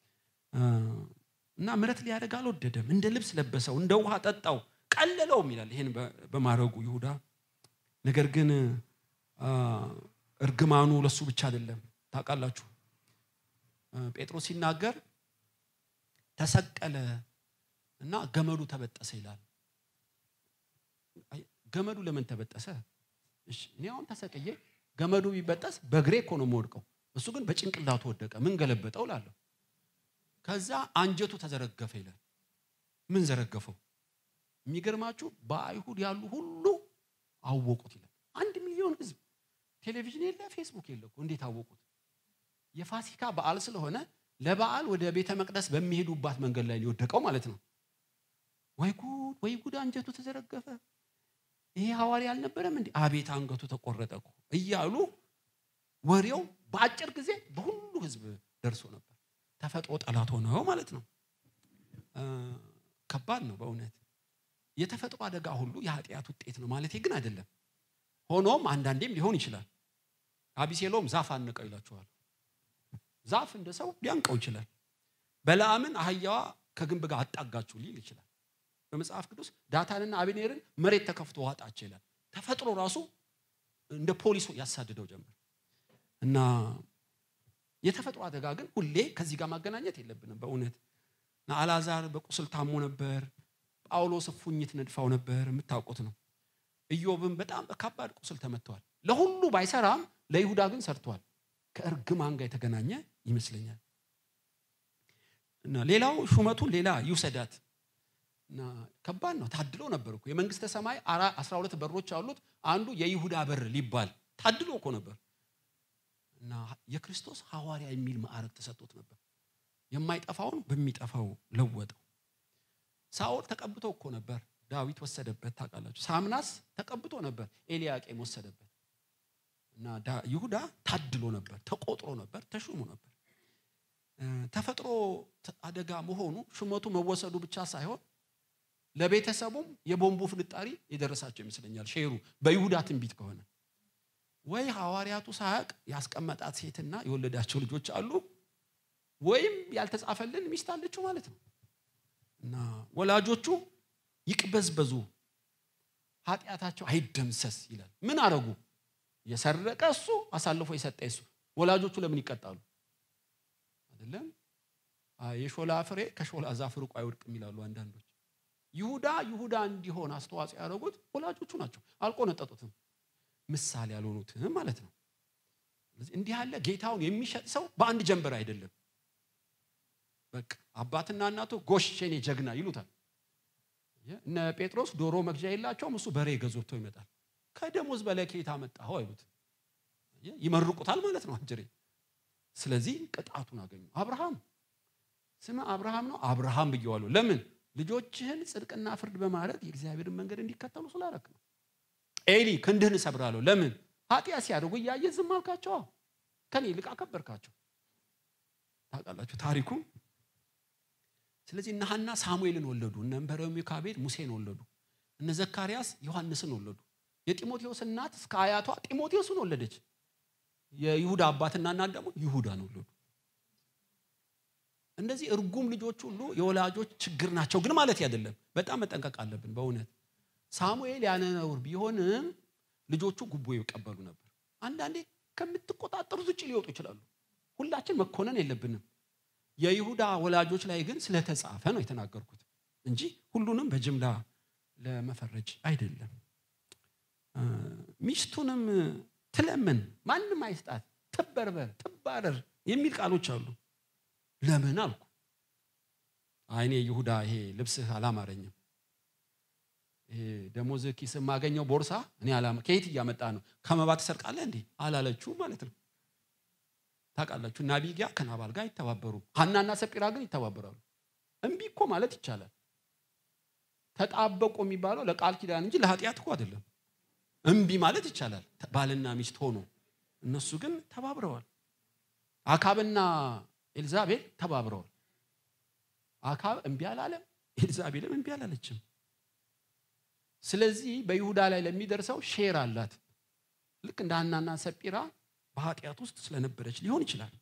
እና ምረት ሊያደርግ አልወደደም እንደ ልብስ ለበሰው እንደ ውሃ ጠጣው ቀለለውም ይላል ይህን በማድረጉ ይሁዳ ነገር ግን እርግማኑ ለሱ ብቻ አይደለም ታውቃላችሁ ጴጥሮስ ሲናገር ተሰቀለ እና ገመዱ ተበጠሰ ይላል ገመዱ ለምን ተበጠሰ እኔ አሁን ተሰቅዬ ገመዱ ቢበጠስ በእግሬ እኮ ነው የምወድቀው እሱ ግን በጭንቅላቱ ወደቀ ምን ገለበጠው ላለሁ ከዛ አንጀቱ ተዘረገፈ ይላል ምን ዘረገፈው የሚገርማችሁ በአይሁድ ያሉ ሁሉ አወቁት ይላል አንድ ሚሊዮን ህዝብ ቴሌቪዥን የለ ፌስቡክ የለ እንዴት አወቁት የፋሲካ በዓል ስለሆነ ለበዓል ወደ ቤተ መቅደስ በሚሄዱባት መንገድ ላይ ሊወደቀው ማለት ነው ወይ ጉድ ወይ ጉድ አንጀቱ ተዘረገፈ ይሄ ሐዋርያ አልነበረም እንዲ አቤት አንገቱ ተቆረጠ እኮ እያሉ ወሬው በአጭር ጊዜ በሁሉ ህዝብ ደርሶ ነበር ተፈጥሮ ጠላት ሆነው ማለት ነው ከባድ ነው በእውነት የተፈጥሮ አደጋ ሁሉ የኃጢአት ውጤት ነው ማለት ግን አይደለም ሆኖም አንዳንዴም ሊሆን ይችላል አቢሴሎም ዛፍ አንቀው ይላችኋል ዛፍ እንደ ሰው ሊያንቀው ይችላል በለዓምን አህያዋ ከግንብ ጋር አጣጋችሁ ሊል ይችላል በመጽሐፍ ቅዱስ ዳታንና አብኔርን መሬት ተከፍቶ ዋጣቸው ይላል ተፈጥሮ ራሱ እንደ ፖሊሱ ያሳድደው ጀመር እና የተፈጥሮ አደጋ ግን ሁሌ ከዚህ ጋር ማገናኘት የለብንም በእውነት እና አላዛር በቁስል ታሞ ነበር ጳውሎስ እፉኝት ነድፋው ነበር የምታውቁት ነው ኢዮብም በጣም በከባድ ቁስል ተመትተዋል ለሁሉ ባይሰራም ለይሁዳ ግን ሰርቷል ከእርግማን ጋር የተገናኘ ይመስለኛል እና ሌላው ሹመቱን ሌላ ይውሰዳት እና ከባድ ነው ታድሎ ነበር እኮ የመንግስተ ሰማይ አስራ ሁለት በሮች አሉት አንዱ የይሁዳ በር ሊባል ታድሎ እኮ ነበር እና የክርስቶስ ሐዋርያ የሚል ማዕረግ ተሰጥቶት ነበር የማይጠፋውን በሚጠፋው ለወጠው። ሳኦል ተቀብቶ እኮ ነበር፣ ዳዊት ወሰደበት። ታውቃላችሁ። ሳምናስ ተቀብቶ ነበር፣ ኤልያቄም ወሰደበት። እና ይሁዳ ታድሎ ነበር፣ ተቆጥሮ ነበር፣ ተሹሞ ነበር። ተፈጥሮ አደጋ መሆኑ ሹመቱ መወሰዱ ብቻ ሳይሆን ለቤተሰቡም የቦምቡ ፍንጣሪ የደረሳቸው ይመስለኛል። ሼሩ በይሁዳ ትንቢት ከሆነ ወይ ሐዋርያቱ ሳያቅ ያስቀመጣት ሴትና የወለዳቸው ልጆች አሉ፣ ወይም ያልተጻፈልን ሚስት አለችው ማለት ነው። እና ወላጆቹ ይቅበዝበዙ፣ ኃጢአታቸው አይደምሰስ ይላል። ምን አረጉ? የሰረቀ እሱ አሳልፎ የሰጠ እሱ። ወላጆቹ ለምን ይቀጣሉ? አይደለም የሾላ ፍሬ ከሾላ ዛፍ ርቆ አይወድቅም ይላሉ አንዳንዶች። ይሁዳ ይሁዳ እንዲሆን አስተዋጽኦ ያደረጉት ወላጆቹ ናቸው። አልቆነጠጡትም፣ ምሳሌ ያልሆኑትም ማለት ነው። እንዲህ ያለ ጌታውን የሚሸጥ ሰው በአንድ ጀንበር አይደለም። በቃ አባትና እናቱ ጎሽ የኔ ጀግና ይሉታል። እነ ጴጥሮስ ዶሮ መግዣ የላቸውም፣ እሱ በሬ ገዞቶ ይመጣል። ከደሞዝ በላይ ከየት አመጣኸው አይሉት፣ ይመርቁታል ማለት ነው አጅሬ። ስለዚህ ቅጣቱን አገኙ። አብርሃም ስም አብርሃም ነው፣ አብርሃም ብየዋለሁ። ለምን ልጆችህን ጽድቅና ፍርድ በማድረግ የእግዚአብሔርን መንገድ እንዲከተሉ ስላረክ ነው። ኤሊ ክንድህን እሰብራለሁ። ለምን ኃጢአት ሲያደርጉ እያየ ዝም አልካቸው። ከኔ ይልቅ አከበርካቸው። ታውቃላችሁ ታሪኩ። ስለዚህ እነ ሐና ሳሙኤልን ወለዱ። እነ በረሚካቤል ሙሴን ወለዱ። እነ ዘካርያስ ዮሐንስን ወለዱ። የጢሞቴዎስ እናት እስከ አያቷ ጢሞቴዎስን ወለደች። የይሁዳ አባትና እናት ደግሞ ይሁዳን ወለዱ። እንደዚህ እርጉም ልጆች ሁሉ የወላጆች ችግር ናቸው ግን ማለት አይደለም። በጣም መጠንቀቅ አለብን በእውነት ሳሙኤል ያለ ነውር ቢሆንም ልጆቹ ጉቦ ይቀበሉ ነበር። አንዳንዴ ከምትቆጣጠሩት ውጭ ሊወጡ ይችላሉ። ሁላችን መኮነን የለብንም። የይሁዳ ወላጆች ላይ ግን ስለተጻፈ ነው የተናገርኩት እንጂ ሁሉንም በጅምላ ለመፈረጅ አይደለም። ሚስቱንም ትለምን፣ ማንም አይስጣት፣ ትበርበር፣ ትባረር የሚል ቃሎች አሉ። ለምን አልኩ። አይኔ ይሁዳ ይሄ ልብስህ አላማረኝም፣ ይሄ ደሞዝ ኪስ የማገኘው ቦርሳ እኔ አላማ ከየት እያመጣ ነው? ከመባ ትሰርቃለህ እንዲህ አላለችው ማለት ነው። ታውቃላችሁ እና አቢግያ ከናባል ጋር አይተባበሩም። ሐናና ሰጲራ ግን ይተባበራሉ። እምቢ እኮ ማለት ይቻላል። ተጣበቁ የሚባለው ለቃል ኪዳን እንጂ ለኃጢአት እኮ አይደለም። እምቢ ማለት ይቻላል ባልና ሚስት ሆኖ። እነሱ ግን ተባብረዋል። አካብና ኤልዛቤል ተባብረዋል። አካብ እምቢ አላለም፣ ኤልዛቤልም እምቢ አላለችም። ስለዚህ በይሁዳ ላይ ለሚደርሰው ሼር አላት። ልክ እንደ ሐናና ሰጲራ በኃጢአት ውስጥ ስለነበረች ሊሆን ይችላል።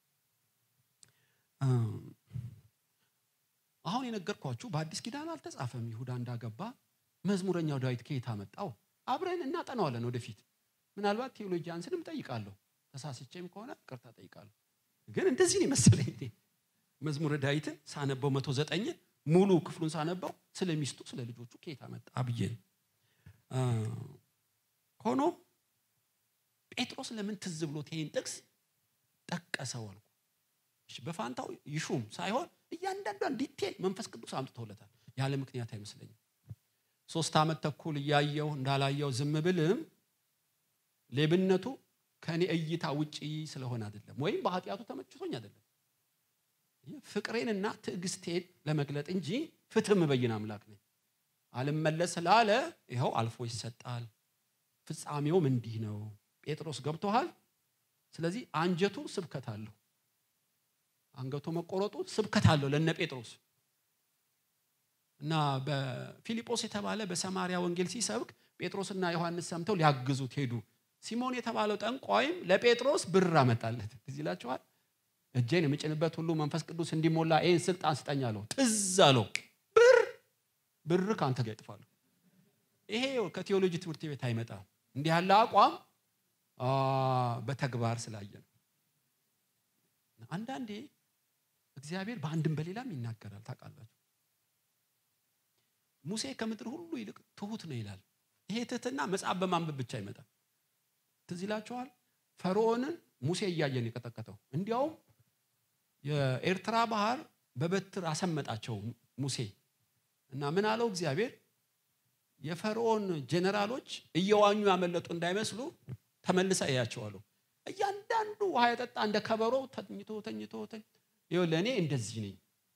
አሁን የነገርኳችሁ በአዲስ ኪዳን አልተጻፈም። ይሁዳ እንዳገባ መዝሙረኛው ዳዊት ከየት አመጣው? አብረን እናጠናዋለን ወደፊት። ምናልባት ቴዎሎጂያንስንም ጠይቃለሁ። ተሳስቼም ከሆነ ቅርታ ጠይቃለሁ። ግን እንደዚህ ነው የመሰለኝ መዝሙረ ዳዊትን ሳነበው መቶ ዘጠኝን ሙሉ ክፍሉን ሳነበው ስለ ሚስቱ ስለ ልጆቹ ከየት አመጣ ብዬ ሆኖ ጴጥሮስ ለምን ትዝ ብሎት ይሄን ጥቅስ ጠቀሰው አልኩ። በፋንታው ይሹም ሳይሆን እያንዳንዷን ዲቴል መንፈስ ቅዱስ አምጥቶለታል። ያለ ምክንያት አይመስለኝም። ሶስት ዓመት ተኩል እያየው እንዳላየው ዝም ብልም ሌብነቱ ከእኔ እይታ ውጪ ስለሆነ አይደለም፣ ወይም በኃጢአቱ ተመችቶኝ አይደለም። ፍቅሬንና ትዕግስቴን ለመግለጥ እንጂ ፍትህ ምበይን አምላክ ነኝ። አልመለስ ስላለ ይኸው አልፎ ይሰጣል። ፍጻሜውም እንዲህ ነው። ጴጥሮስ ገብቶሃል። ስለዚህ አንጀቱ ስብከት አለው፣ አንገቱ መቆረጡ ስብከት አለው ለነ ጴጥሮስ እና በፊልጶስ የተባለ በሰማሪያ ወንጌል ሲሰብክ ጴጥሮስና ዮሐንስ ሰምተው ሊያግዙት ሄዱ። ሲሞን የተባለው ጠንቋይም ለጴጥሮስ ብር አመጣለት። ትዝ ይላችኋል። እጄን የምጭንበት ሁሉ መንፈስ ቅዱስ እንዲሞላ ይህን ስልጣን ስጠኝ አለው። ትዝ አለው። ብር ብር ከአንተ ጋር ይጥፋሉ። ይሄ ከቴዎሎጂ ትምህርት ቤት አይመጣም። እንዲህ ያለ አቋም በተግባር ስላየ ነው። አንዳንዴ እግዚአብሔር በአንድም በሌላም ይናገራል። ታውቃላችሁ ሙሴ ከምድር ሁሉ ይልቅ ትሁት ነው ይላል። ይሄ ትህትና መጽሐፍ በማንበብ ብቻ አይመጣም። ትዝ ይላችኋል። ፈርዖንን ሙሴ እያየን የቀጠቀጠው እንዲያውም የኤርትራ ባህር በበትር አሰመጣቸው ሙሴ እና ምን አለው እግዚአብሔር የፈርዖን ጄኔራሎች እየዋኙ ያመለጡ እንዳይመስሉ ተመልሰ እያቸዋለሁ። እያንዳንዱ ውሃ የጠጣ እንደ ከበሮ ተኝቶ ተኝቶ ይኸውልህ እኔ እንደዚህ ነኝ።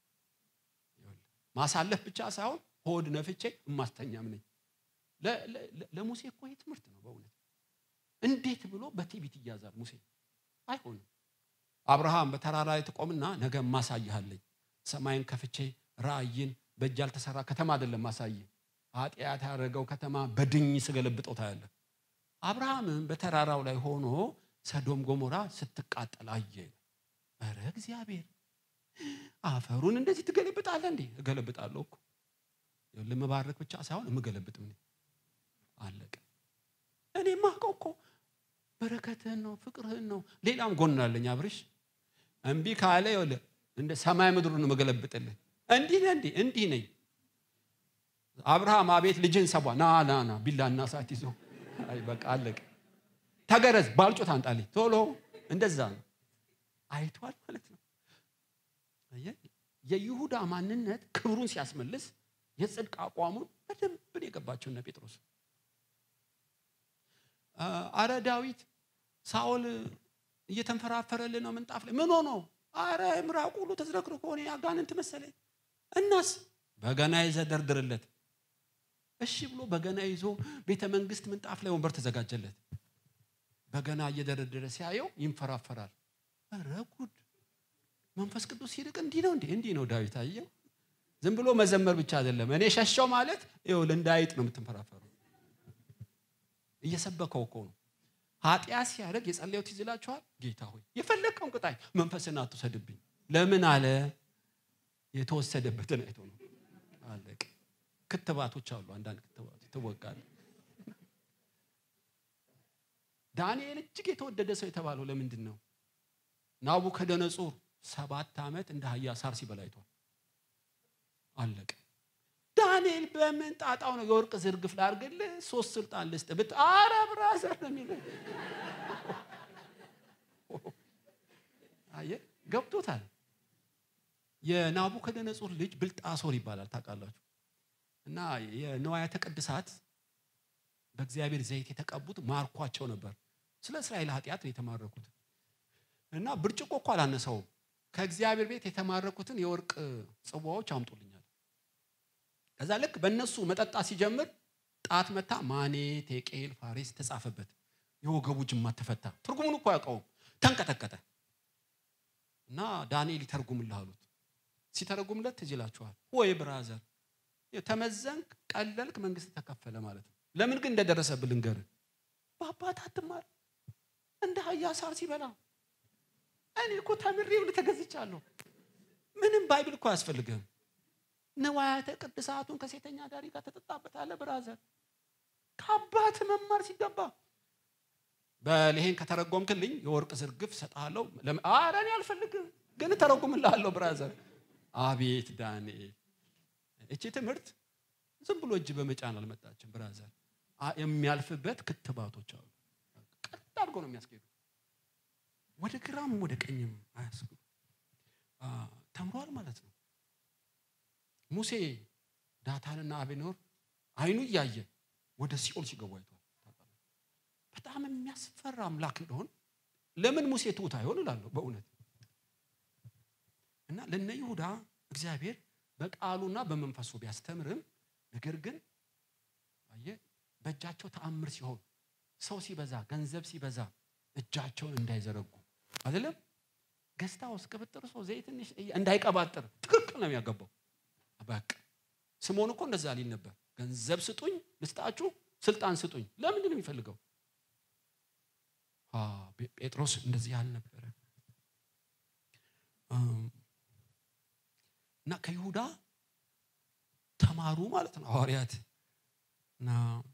ማሳለፍ ብቻ ሳይሆን ሆድ ነፍቼ እማስተኛም ነኝ። ለሙሴ እኮ ይህ ትምህርት ነው በእውነት እንዴት ብሎ በትዕቢት ይያዛል ሙሴ? አይሆንም። አብርሃም በተራራ ላይ ትቆምና ነገ ማሳይሃለኝ ሰማይን ከፍቼ ራእይን በእጅ ያልተሰራ ከተማ አይደለም ማሳይ ኃጢአት ያደረገው ከተማ በድኝ ስገለብጠው ታያለህ። አብርሃምም በተራራው ላይ ሆኖ ሰዶም ጎሞራ ስትቃጠል አየ። ኧረ እግዚአብሔር አፈሩን እንደዚህ ትገለብጣለህ እንዴ? እገለብጣለሁ እኮ ልምባረክ ብቻ ሳይሆን የምገለብጥ ምን አለቀ። እኔ ማውቀው እኮ በረከትህን ነው ፍቅርህን ነው። ሌላም ጎን አለኝ አብርሽ። እምቢ ካለ ይኸውልህ እንደ ሰማይ ምድሩን ነው የምገለብጥልህ። እንዲህ ነህ እንዲህ እንዲህ ነኝ። አብርሃም አቤት ልጅህን ሰቧ ና ና ና ቢላና ሰዓት ይዞ አይ በቃ አለቀ። ተገረዝ ባልጮት አንጣልኝ ቶሎ። እንደዛ ነው አይቷል ማለት ነው። የይሁዳ ማንነት ክብሩን ሲያስመልስ የጽድቅ አቋሙን በደንብ የገባቸው እነ ጴጥሮስ አረ ዳዊት ሳኦል እየተንፈራፈረልን ነው ምንጣፍ ላይ ምን ሆኖ አረ ምራቁ ሁሉ ተዝረክርኮ ሆነ አጋንንት መሰለኝ እናስ በገና ይዘህ ደርድርለት እሺ ብሎ በገና ይዞ ቤተ መንግስት ምንጣፍ ላይ ወንበር ተዘጋጀለት በገና እየደረደረ ሲያየው ይንፈራፈራል ኧረ ጉድ መንፈስ ቅዱስ ሲርቅ እንዲህ ነው እንዴ እንዲህ ነው ዳዊት አየው ዝም ብሎ መዘመር ብቻ አይደለም እኔ ሸሻው ማለት ይኸውልህ እንዳይጥ ነው የምትንፈራፈሩ እየሰበከው እኮ ነው ኃጢአት ሲያደርግ የጸለየው ትዝ ይላችኋል ጌታ ሆይ የፈለግከውን ቅጣኝ መንፈስን አትውሰድብኝ ለምን አለ የተወሰደበትን አይቶ ነው አለቅ ክትባቶች አሉ አንዳንድ ክትባቶች ትወጋል ዳንኤል እጅግ የተወደደ ሰው የተባለው ለምንድን ነው ናቡከደነጾር ሰባት ዓመት እንደ አህያ ሳር ሲበላ አይቷል አለቀ ዳንኤል በምን ጣጣው ነው የወርቅ ዝርግፍ ላርግልህ ሶስት ስልጣን ልስጥ ብት አረ ብራዘር ነው የሚለው አየ ገብቶታል የናቡከደነጾር ልጅ ብልጣሶር ይባላል ታውቃላችሁ እና የንዋያተ ቅድሳት በእግዚአብሔር ዘይት የተቀቡት ማርኳቸው ነበር ስለ እስራኤል ኃጢአት ነው የተማረኩት እና ብርጭቆ እኮ አላነሰውም ከእግዚአብሔር ቤት የተማረኩትን የወርቅ ጽዋዎች አምጡልኛል ከዛ ልክ በእነሱ መጠጣ ሲጀምር ጣት መታ ማኔ ቴቄል ፋሬስ ተጻፈበት የወገቡ ጅማት ተፈታ ትርጉሙን እኮ ያውቀውም ተንቀጠቀጠ እና ዳንኤል ይተርጉምልህ አሉት ሲተረጉምለት ትዝ ይላችኋል ወይ ብራዘር ተመዘንክ ቀለልክ መንግስት ተከፈለ ማለት ነው ለምን ግን እንደደረሰብህ ልንገርህ በአባት አትማር እንደ አህያ ሳር ሲበላ እኔ እኮ ተምሬው ተገዝቻለሁ ምንም ባይብል እኮ አያስፈልግህም ንዋያተ ቅድሳቱን ከሴተኛ ዳሪ ጋር ተጠጣበታለህ ብራዘር ከአባት መማር ሲገባ በልሄን ከተረጎምክልኝ የወርቅ ዝርግፍ ሰጥሃለሁ አረ እኔ አልፈልግም ግን ተረጉምልሃለሁ ብራዘር አቤት ዳንኤል እቺ ትምህርት ዝም ብሎ እጅ በመጫን አልመጣችም ብራዘር የሚያልፍበት ክትባቶች አሉ ቀጥ አድርጎ ነው የሚያስኬዱ ወደ ግራም ወደ ቀኝም አያስጉ ተምሯል ማለት ነው ሙሴ ዳታንና አቤኖር አይኑ እያየ ወደ ሲኦል ሲገቡ አይቷል በጣም የሚያስፈራ አምላክ እንደሆን ለምን ሙሴ ትሁት አይሆን እላለሁ በእውነት እና ለነ ይሁዳ እግዚአብሔር በቃሉና በመንፈሱ ቢያስተምርም ነገር ግን አየ በእጃቸው ተአምር ሲሆን ሰው ሲበዛ ገንዘብ ሲበዛ እጃቸውን እንዳይዘረጉ አይደለም ገስታ ውስጥ ቅብጥር ሰው ዘይት ትንሽ እንዳይቀባጥር ትክክል ነው የሚያገባው በቃ ስምዖን እኮ እንደዛ ሊል ነበር ገንዘብ ስጡኝ ልስጣችሁ ስልጣን ስጡኝ ለምንድን ነው የሚፈልገው ጴጥሮስ እንደዚህ አልነበረ እና ከይሁዳ ተማሩ ማለት ነው ሐዋርያት እና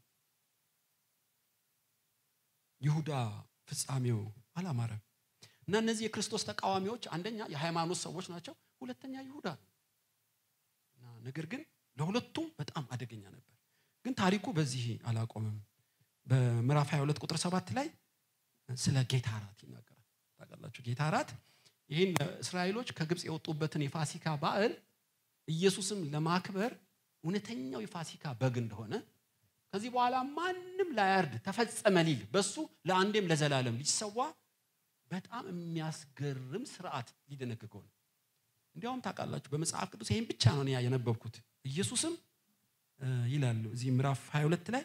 ይሁዳ ፍጻሜው አላማረም እና እነዚህ የክርስቶስ ተቃዋሚዎች አንደኛ የሃይማኖት ሰዎች ናቸው ሁለተኛ ይሁዳ እና ነገር ግን ለሁለቱም በጣም አደገኛ ነበር ግን ታሪኩ በዚህ አላቆምም በምዕራፍ 22 ቁጥር 7 ላይ ስለ ጌታ ራት ይናገራል ታውቃላችሁ ጌታ ራት ይህን እስራኤሎች ከግብፅ የወጡበትን የፋሲካ በዓል ኢየሱስም ለማክበር እውነተኛው የፋሲካ በግ እንደሆነ ከዚህ በኋላ ማንም ላያርድ ተፈጸመ ሊል በሱ ለአንዴም ለዘላለም ሊሰዋ በጣም የሚያስገርም ስርዓት ሊደነግገው ነው እንዲያውም ታውቃላችሁ በመጽሐፍ ቅዱስ ይህን ብቻ ነው እኔ የነበብኩት ኢየሱስም ይላል እዚህ ምዕራፍ 22 ላይ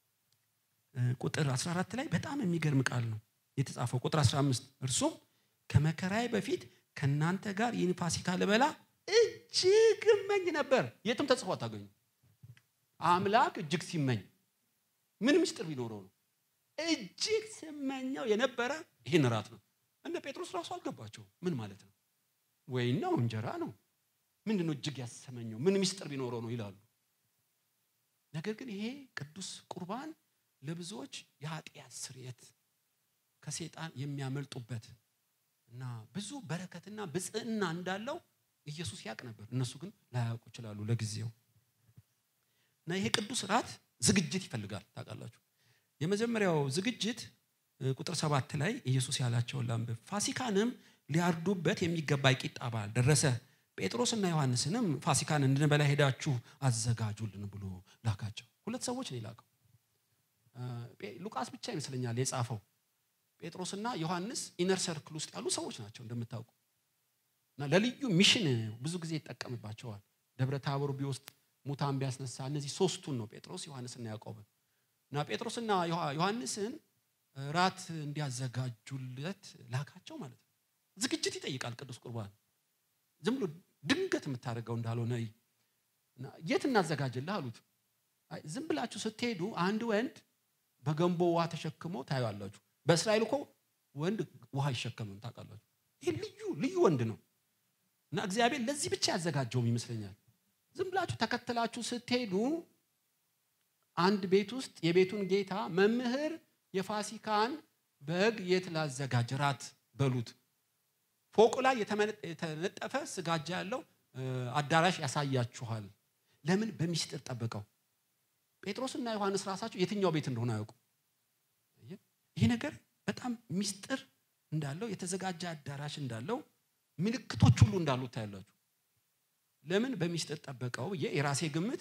ቁጥር 14 ላይ በጣም የሚገርም ቃል ነው የተጻፈው ቁጥር 15 እርሱም ከመከራዬ በፊት ከእናንተ ጋር ይህን ፋሲካ ልበላ እጅግ እመኝ ነበር የትም ተጽፎ አታገኙ አምላክ እጅግ ሲመኝ ምን ምስጢር ቢኖረው ነው እጅግ ስመኛው የነበረ ይህን እራት ነው እነ ጴጥሮስ ራሱ አልገባቸው ምን ማለት ነው ወይን ነው እንጀራ ነው ምንድን ነው እጅግ ያሰመኘው ምን ምስጢር ቢኖረው ነው ይላሉ ነገር ግን ይሄ ቅዱስ ቁርባን ለብዙዎች የኃጢአት ስርየት ከሴጣን የሚያመልጡበት እና ብዙ በረከትና ብጽዕና እንዳለው ኢየሱስ ያውቅ ነበር እነሱ ግን ላያውቁ ይችላሉ ለጊዜው እና ይሄ ቅዱስ ራት ዝግጅት ይፈልጋል ታውቃላችሁ የመጀመሪያው ዝግጅት ቁጥር ሰባት ላይ ኢየሱስ ያላቸውን ላንብብ ፋሲካንም ሊያርዱበት የሚገባ የቂጣ በዓል ደረሰ ጴጥሮስና ዮሐንስንም ፋሲካን እንድንበላ ሄዳችሁ አዘጋጁልን ብሎ ላካቸው ሁለት ሰዎች ነው የላከው ሉቃስ ብቻ ይመስለኛል የጻፈው ጴጥሮስና ዮሐንስ ኢነር ሰርክል ውስጥ ያሉ ሰዎች ናቸው እንደምታውቁ እና ለልዩ ሚሽን ብዙ ጊዜ ይጠቀምባቸዋል ደብረ ታቦር ቢወስድ ሙታን ቢያስነሳ እነዚህ ሶስቱን ነው ጴጥሮስ ዮሐንስና ያዕቆብን እና ጴጥሮስና ዮሐንስን ራት እንዲያዘጋጁለት ላካቸው ማለት ነው ዝግጅት ይጠይቃል ቅዱስ ቁርባን ዝም ብሎ ድንገት የምታደርገው እንዳልሆነ የት እናዘጋጅልህ አሉት ዝም ብላችሁ ስትሄዱ አንድ ወንድ በገንቦ ውሃ ተሸክሞ ታዩአላችሁ በእስራኤል እኮ ወንድ ውሃ አይሸከምም ታውቃላችሁ ይህ ልዩ ልዩ ወንድ ነው እና እግዚአብሔር ለዚህ ብቻ ያዘጋጀውም ይመስለኛል ዝም ብላችሁ ተከትላችሁ ስትሄዱ አንድ ቤት ውስጥ የቤቱን ጌታ መምህር የፋሲካን በግ የት ላዘጋጅ ራት በሉት ፎቁ ላይ የተነጠፈ ስጋጃ ያለው አዳራሽ ያሳያችኋል ለምን በሚስጥር ጠብቀው ጴጥሮስና ዮሐንስ ራሳቸው የትኛው ቤት እንደሆነ አያውቁ ይህ ነገር በጣም ሚስጥር እንዳለው የተዘጋጀ አዳራሽ እንዳለው ምልክቶች ሁሉ እንዳሉት ታያላችሁ ለምን በሚስጥር ጠበቀው ብዬ የራሴ ግምት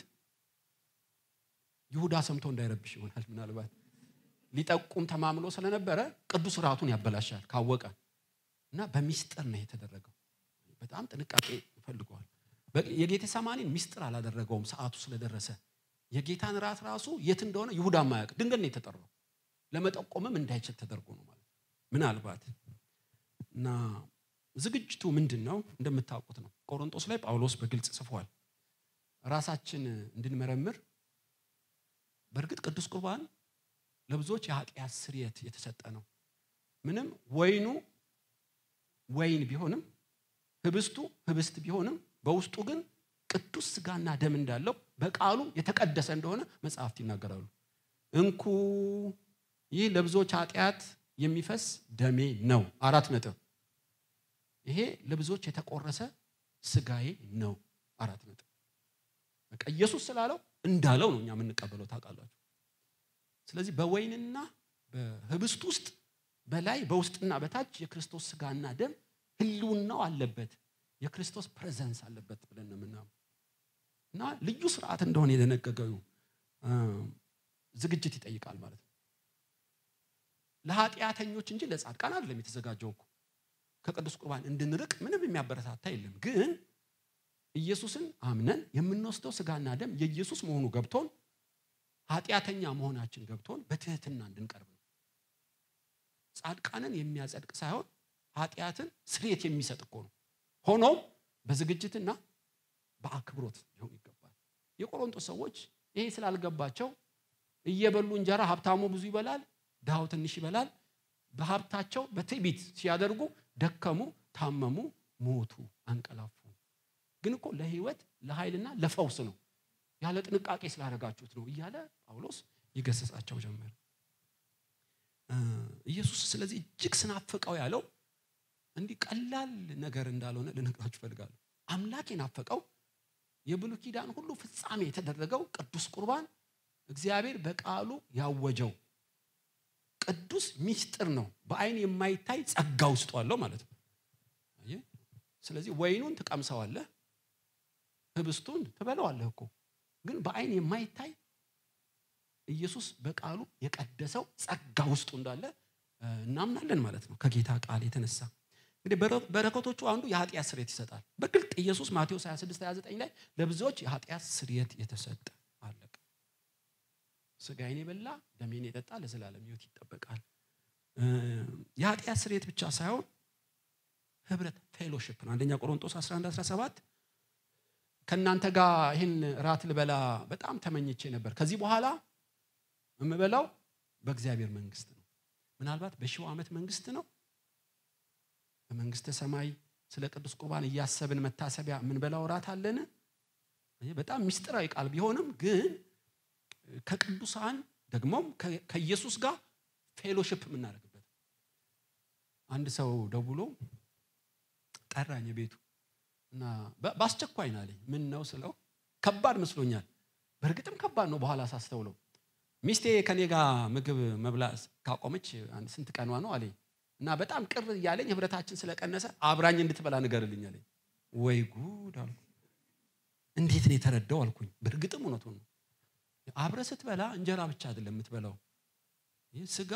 ይሁዳ ሰምቶ እንዳይረብሽ ይሆናል ምናልባት ሊጠቁም ተማምሎ ስለነበረ ቅዱስ ራቱን ያበላሻል ካወቀ እና በሚስጥር ነው የተደረገው በጣም ጥንቃቄ ይፈልገዋል የጌቴ ሰማኒን ሚስጥር አላደረገውም ሰዓቱ ስለደረሰ የጌታን ራት ራሱ የት እንደሆነ ይሁዳ ማያውቅ ድንገት ነው የተጠራው ለመጠቆምም እንዳይችል ተደርጎ ነው ማለት ምናልባት እና ዝግጅቱ ምንድን ነው እንደምታውቁት ነው ቆሮንጦስ ላይ ጳውሎስ በግልጽ ጽፏል ራሳችን እንድንመረምር በእርግጥ ቅዱስ ቁርባን ለብዙዎች የኃጢአት ስርየት የተሰጠ ነው ምንም ወይኑ ወይን ቢሆንም ህብስቱ ህብስት ቢሆንም በውስጡ ግን ቅዱስ ስጋና ደም እንዳለው በቃሉ የተቀደሰ እንደሆነ መጽሐፍት ይናገራሉ እንኩ ይህ ለብዙዎች ኃጢአት የሚፈስ ደሜ ነው አራት ነጥብ ይሄ ለብዙዎች የተቆረሰ ስጋዬ ነው አራት ነጥብ በቃ ኢየሱስ ስላለው እንዳለው ነው እኛ የምንቀበለው ታውቃላችሁ ስለዚህ በወይንና በህብስት ውስጥ በላይ በውስጥና በታች የክርስቶስ ስጋና ደም ህልውናው አለበት የክርስቶስ ፕሬዘንስ አለበት ብለን ነው የምናምን እና ልዩ ስርዓት እንደሆነ የደነገገው ዝግጅት ይጠይቃል ማለት ነው ለኃጢአተኞች እንጂ ለጻድቃን አይደለም የተዘጋጀው እኮ ከቅዱስ ቁርባን እንድንርቅ ምንም የሚያበረታታ የለም ግን ኢየሱስን አምነን የምንወስደው ስጋና ደም የኢየሱስ መሆኑ ገብቶን ኃጢአተኛ መሆናችን ገብቶን በትህትና እንድንቀርብ ነው ጻድቃንን የሚያጸድቅ ሳይሆን ኃጢአትን ስርየት የሚሰጥ እኮ ነው ሆኖም በዝግጅትና በአክብሮት ሊሆን ይገባል የቆሮንቶስ ሰዎች ይሄ ስላልገባቸው እየበሉ እንጀራ ሀብታሙ ብዙ ይበላል ድሃው ትንሽ ይበላል በሀብታቸው በትዕቢት ሲያደርጉ ደከሙ ታመሙ ሞቱ አንቀላፉ ግን እኮ ለህይወት ለኃይልና ለፈውስ ነው ያለ ጥንቃቄ ስላደረጋችሁት ነው እያለ ጳውሎስ ይገሰጻቸው ጀመር ኢየሱስ ስለዚህ እጅግ ስናፍቀው ያለው እንዲህ ቀላል ነገር እንዳልሆነ ልነግራችሁ እፈልጋለሁ አምላክ የናፈቀው የብሉ ኪዳን ሁሉ ፍጻሜ የተደረገው ቅዱስ ቁርባን እግዚአብሔር በቃሉ ያወጀው ቅዱስ ሚስጥር ነው በአይን የማይታይ ጸጋ ውስጡ አለው ማለት ነው ስለዚህ ወይኑን ትቀምሰዋለህ ህብስቱን ትበለዋለህ እኮ ግን በአይን የማይታይ ኢየሱስ በቃሉ የቀደሰው ጸጋ ውስጡ እንዳለ እናምናለን ማለት ነው ከጌታ ቃል የተነሳ እንግዲህ በረከቶቹ አንዱ የኃጢአት ስርየት ይሰጣል። በግልጥ ኢየሱስ ማቴዎስ 26 29 ላይ ለብዙዎች የኃጢአት ስርየት የተሰጠ አለቀ። ስጋዬን የበላ ደሜን የጠጣ ለዘላለም ሕይወት ይጠበቃል። የኃጢአት ስርየት ብቻ ሳይሆን ህብረት ፌሎሽፕ ነው። አንደኛ ቆሮንጦስ 11 17 ከእናንተ ጋር ይህን ራት ልበላ በጣም ተመኝቼ ነበር። ከዚህ በኋላ የምበላው በእግዚአብሔር መንግስት ነው። ምናልባት በሺው ዓመት መንግስት ነው። በመንግስተ ሰማይ ስለ ቅዱስ ቁርባን እያሰብን መታሰቢያ የምንበላው ራት አለን። በጣም ሚስጥራዊ ቃል ቢሆንም ግን ከቅዱሳን ደግሞም ከኢየሱስ ጋር ፌሎሽፕ የምናደርግበት አንድ ሰው ደውሎ ጠራኝ ቤቱ እና በአስቸኳይ ነው አለኝ። ምን ነው ስለው ከባድ መስሎኛል። በእርግጥም ከባድ ነው። በኋላ ሳስተውለው ሚስቴ ከኔ ጋር ምግብ መብላት ካቆመች አንድ ስንት ቀኗ ነው አለኝ እና በጣም ቅር እያለኝ ህብረታችን ስለቀነሰ አብራኝ እንድትበላ ንገርልኝ አለኝ። ወይ ጉድ አልኩ። እንዴት ነው የተረዳው አልኩኝ። በእርግጥም እውነቱን ነው። አብረ ስትበላ እንጀራ ብቻ አይደለም የምትበላው። ይህ ስጋ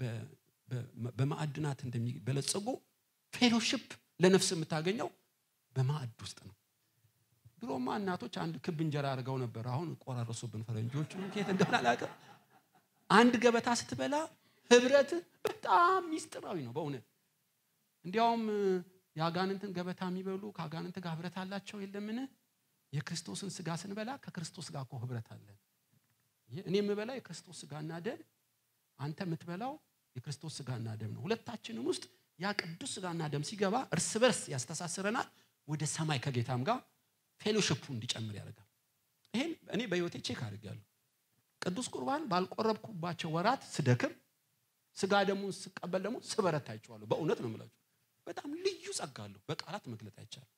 በማዕድናት እንደሚበለጽጉ ፌሎሽፕ ለነፍስ የምታገኘው በማዕድ ውስጥ ነው። ድሮማ እናቶች አንድ ክብ እንጀራ አድርገው ነበር። አሁን ቆራረሱብን ፈረንጆቹ ከየት እንደሆነ አላውቅም። አንድ ገበታ ስትበላ ህብረት በጣም ሚስጥራዊ ነው በእውነት እንዲያውም የአጋንንትን ገበታ የሚበሉ ከአጋንንት ጋር ህብረት አላቸው የለምን? የክርስቶስን ስጋ ስንበላ ከክርስቶስ ጋር እኮ ህብረት አለን። እኔ የምበላ የክርስቶስ ስጋና ደም፣ አንተ የምትበላው የክርስቶስ ስጋና ደም ነው። ሁለታችንም ውስጥ ያ ቅዱስ ስጋና ደም ሲገባ እርስ በርስ ያስተሳስረናል። ወደ ሰማይ ከጌታም ጋር ፌሎሽፑ እንዲጨምር ያደርጋል። ይሄን እኔ በህይወቴ ቼክ አድርጌያለሁ። ቅዱስ ቁርባን ባልቆረብኩባቸው ወራት ስደክም፣ ስጋ ደሙን ስቀበል ደግሞ ስበረታ አይቼዋለሁ። በእውነት ነው የምላችሁ። በጣም ልዩ ጸጋ አለው። በቃላት መግለጥ አይቻልም።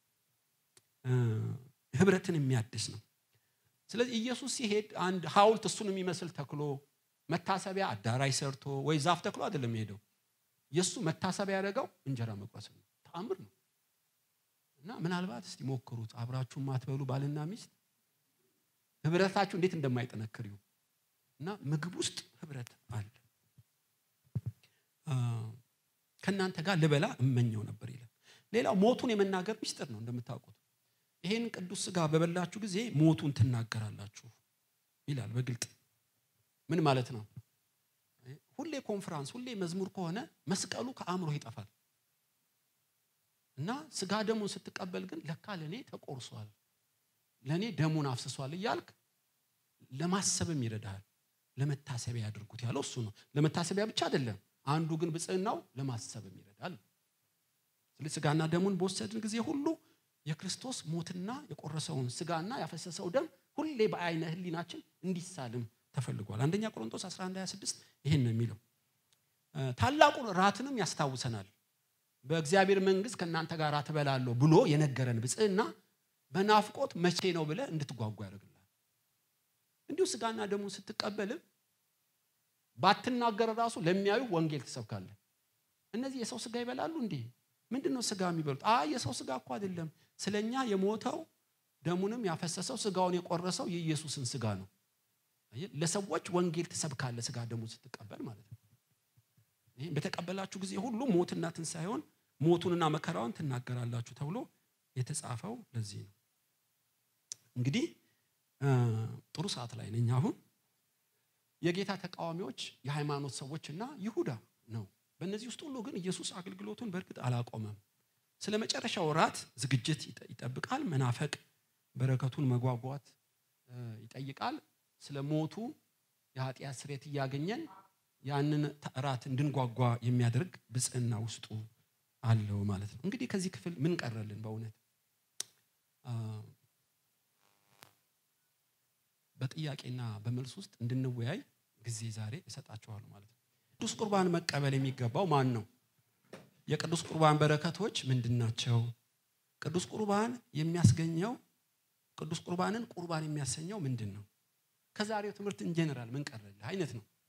ህብረትን የሚያድስ ነው። ስለዚህ ኢየሱስ ሲሄድ አንድ ሐውልት እሱን የሚመስል ተክሎ መታሰቢያ አዳራሽ ሰርቶ ወይ ዛፍ ተክሎ አይደለም የሄደው። የእሱ መታሰቢያ ያደረገው እንጀራ መቁረስ ነው። ተአምር ነው። እና ምናልባት እስቲ ሞክሩት። አብራችሁ ማትበሉ ባልና ሚስት ህብረታችሁ እንዴት እንደማይጠነክር ይሁ እና ምግብ ውስጥ ህብረት አለ። ከእናንተ ጋር ልበላ እመኘው ነበር ይላል። ሌላው ሞቱን የመናገር ሚስጥር ነው። እንደምታውቁት ይሄን ቅዱስ ስጋ በበላችሁ ጊዜ ሞቱን ትናገራላችሁ ይላል በግልጥ ምን ማለት ነው? ሁሌ ኮንፈራንስ፣ ሁሌ መዝሙር ከሆነ መስቀሉ ከአእምሮ ይጠፋል እና ስጋ ደሙን ስትቀበል ግን ለካ ለእኔ ተቆርሷል፣ ለእኔ ደሙን አፍስሷል እያልክ ለማሰብም ይረዳሃል። ለመታሰቢያ ያድርጉት ያለው እሱ ነው። ለመታሰቢያ ብቻ አይደለም፣ አንዱ ግን ብጽዕናው ለማሰብም ይረዳል። ስለዚህ ስጋና ደሙን በወሰድን ጊዜ ሁሉ የክርስቶስ ሞትና የቆረሰውን ስጋና ያፈሰሰው ደም ሁሌ በአይነ ህሊናችን እንዲሳልም ተፈልጓል። አንደኛ ቆሮንቶስ 11 26 ይህን ነው የሚለው። ታላቁን ራትንም ያስታውሰናል። በእግዚአብሔር መንግስት ከእናንተ ጋር ትበላለሁ ብሎ የነገረን ብጽዕና በናፍቆት መቼ ነው ብለህ እንድትጓጓ ያደርግልሃል። እንዲሁ ስጋና ደሙን ስትቀበልም ባትናገር ራሱ ለሚያዩ ወንጌል ትሰብካለህ። እነዚህ የሰው ስጋ ይበላሉ እንዴ? ምንድን ነው ስጋ የሚበሉት? አይ የሰው ስጋ እኮ አይደለም፣ ስለኛ የሞተው ደሙንም ያፈሰሰው ስጋውን የቆረሰው የኢየሱስን ስጋ ነው። ለሰዎች ወንጌል ትሰብካለህ፣ ስጋ ደሙን ስትቀበል ማለት ነው። ይህም በተቀበላችሁ ጊዜ ሁሉ ሞትና ትንሣኤውን ሞቱንና መከራውን ትናገራላችሁ ተብሎ የተጻፈው ለዚህ ነው። እንግዲህ ጥሩ ሰዓት ላይ ነኝ። አሁን የጌታ ተቃዋሚዎች የሃይማኖት ሰዎችና ይሁዳ ነው። በእነዚህ ውስጥ ሁሉ ግን ኢየሱስ አገልግሎቱን በእርግጥ አላቆመም። ስለ መጨረሻው ራት ዝግጅት ይጠብቃል። መናፈቅ በረከቱን መጓጓት ይጠይቃል። ስለ ሞቱ የኃጢአት ስርየት እያገኘን ያንን ራት እንድንጓጓ የሚያደርግ ብጽዕና ውስጡ አለው ማለት ነው። እንግዲህ ከዚህ ክፍል ምን ቀረልን? በእውነት በጥያቄና በመልስ ውስጥ እንድንወያይ ጊዜ ዛሬ እሰጣችኋለሁ ማለት ነው። ቅዱስ ቁርባን መቀበል የሚገባው ማን ነው? የቅዱስ ቁርባን በረከቶች ምንድን ናቸው? ቅዱስ ቁርባን የሚያስገኘው ቅዱስ ቁርባንን ቁርባን የሚያሰኘው ምንድን ነው? ከዛሬው ትምህርት ኢንጀነራል ምን ቀረልህ አይነት ነው።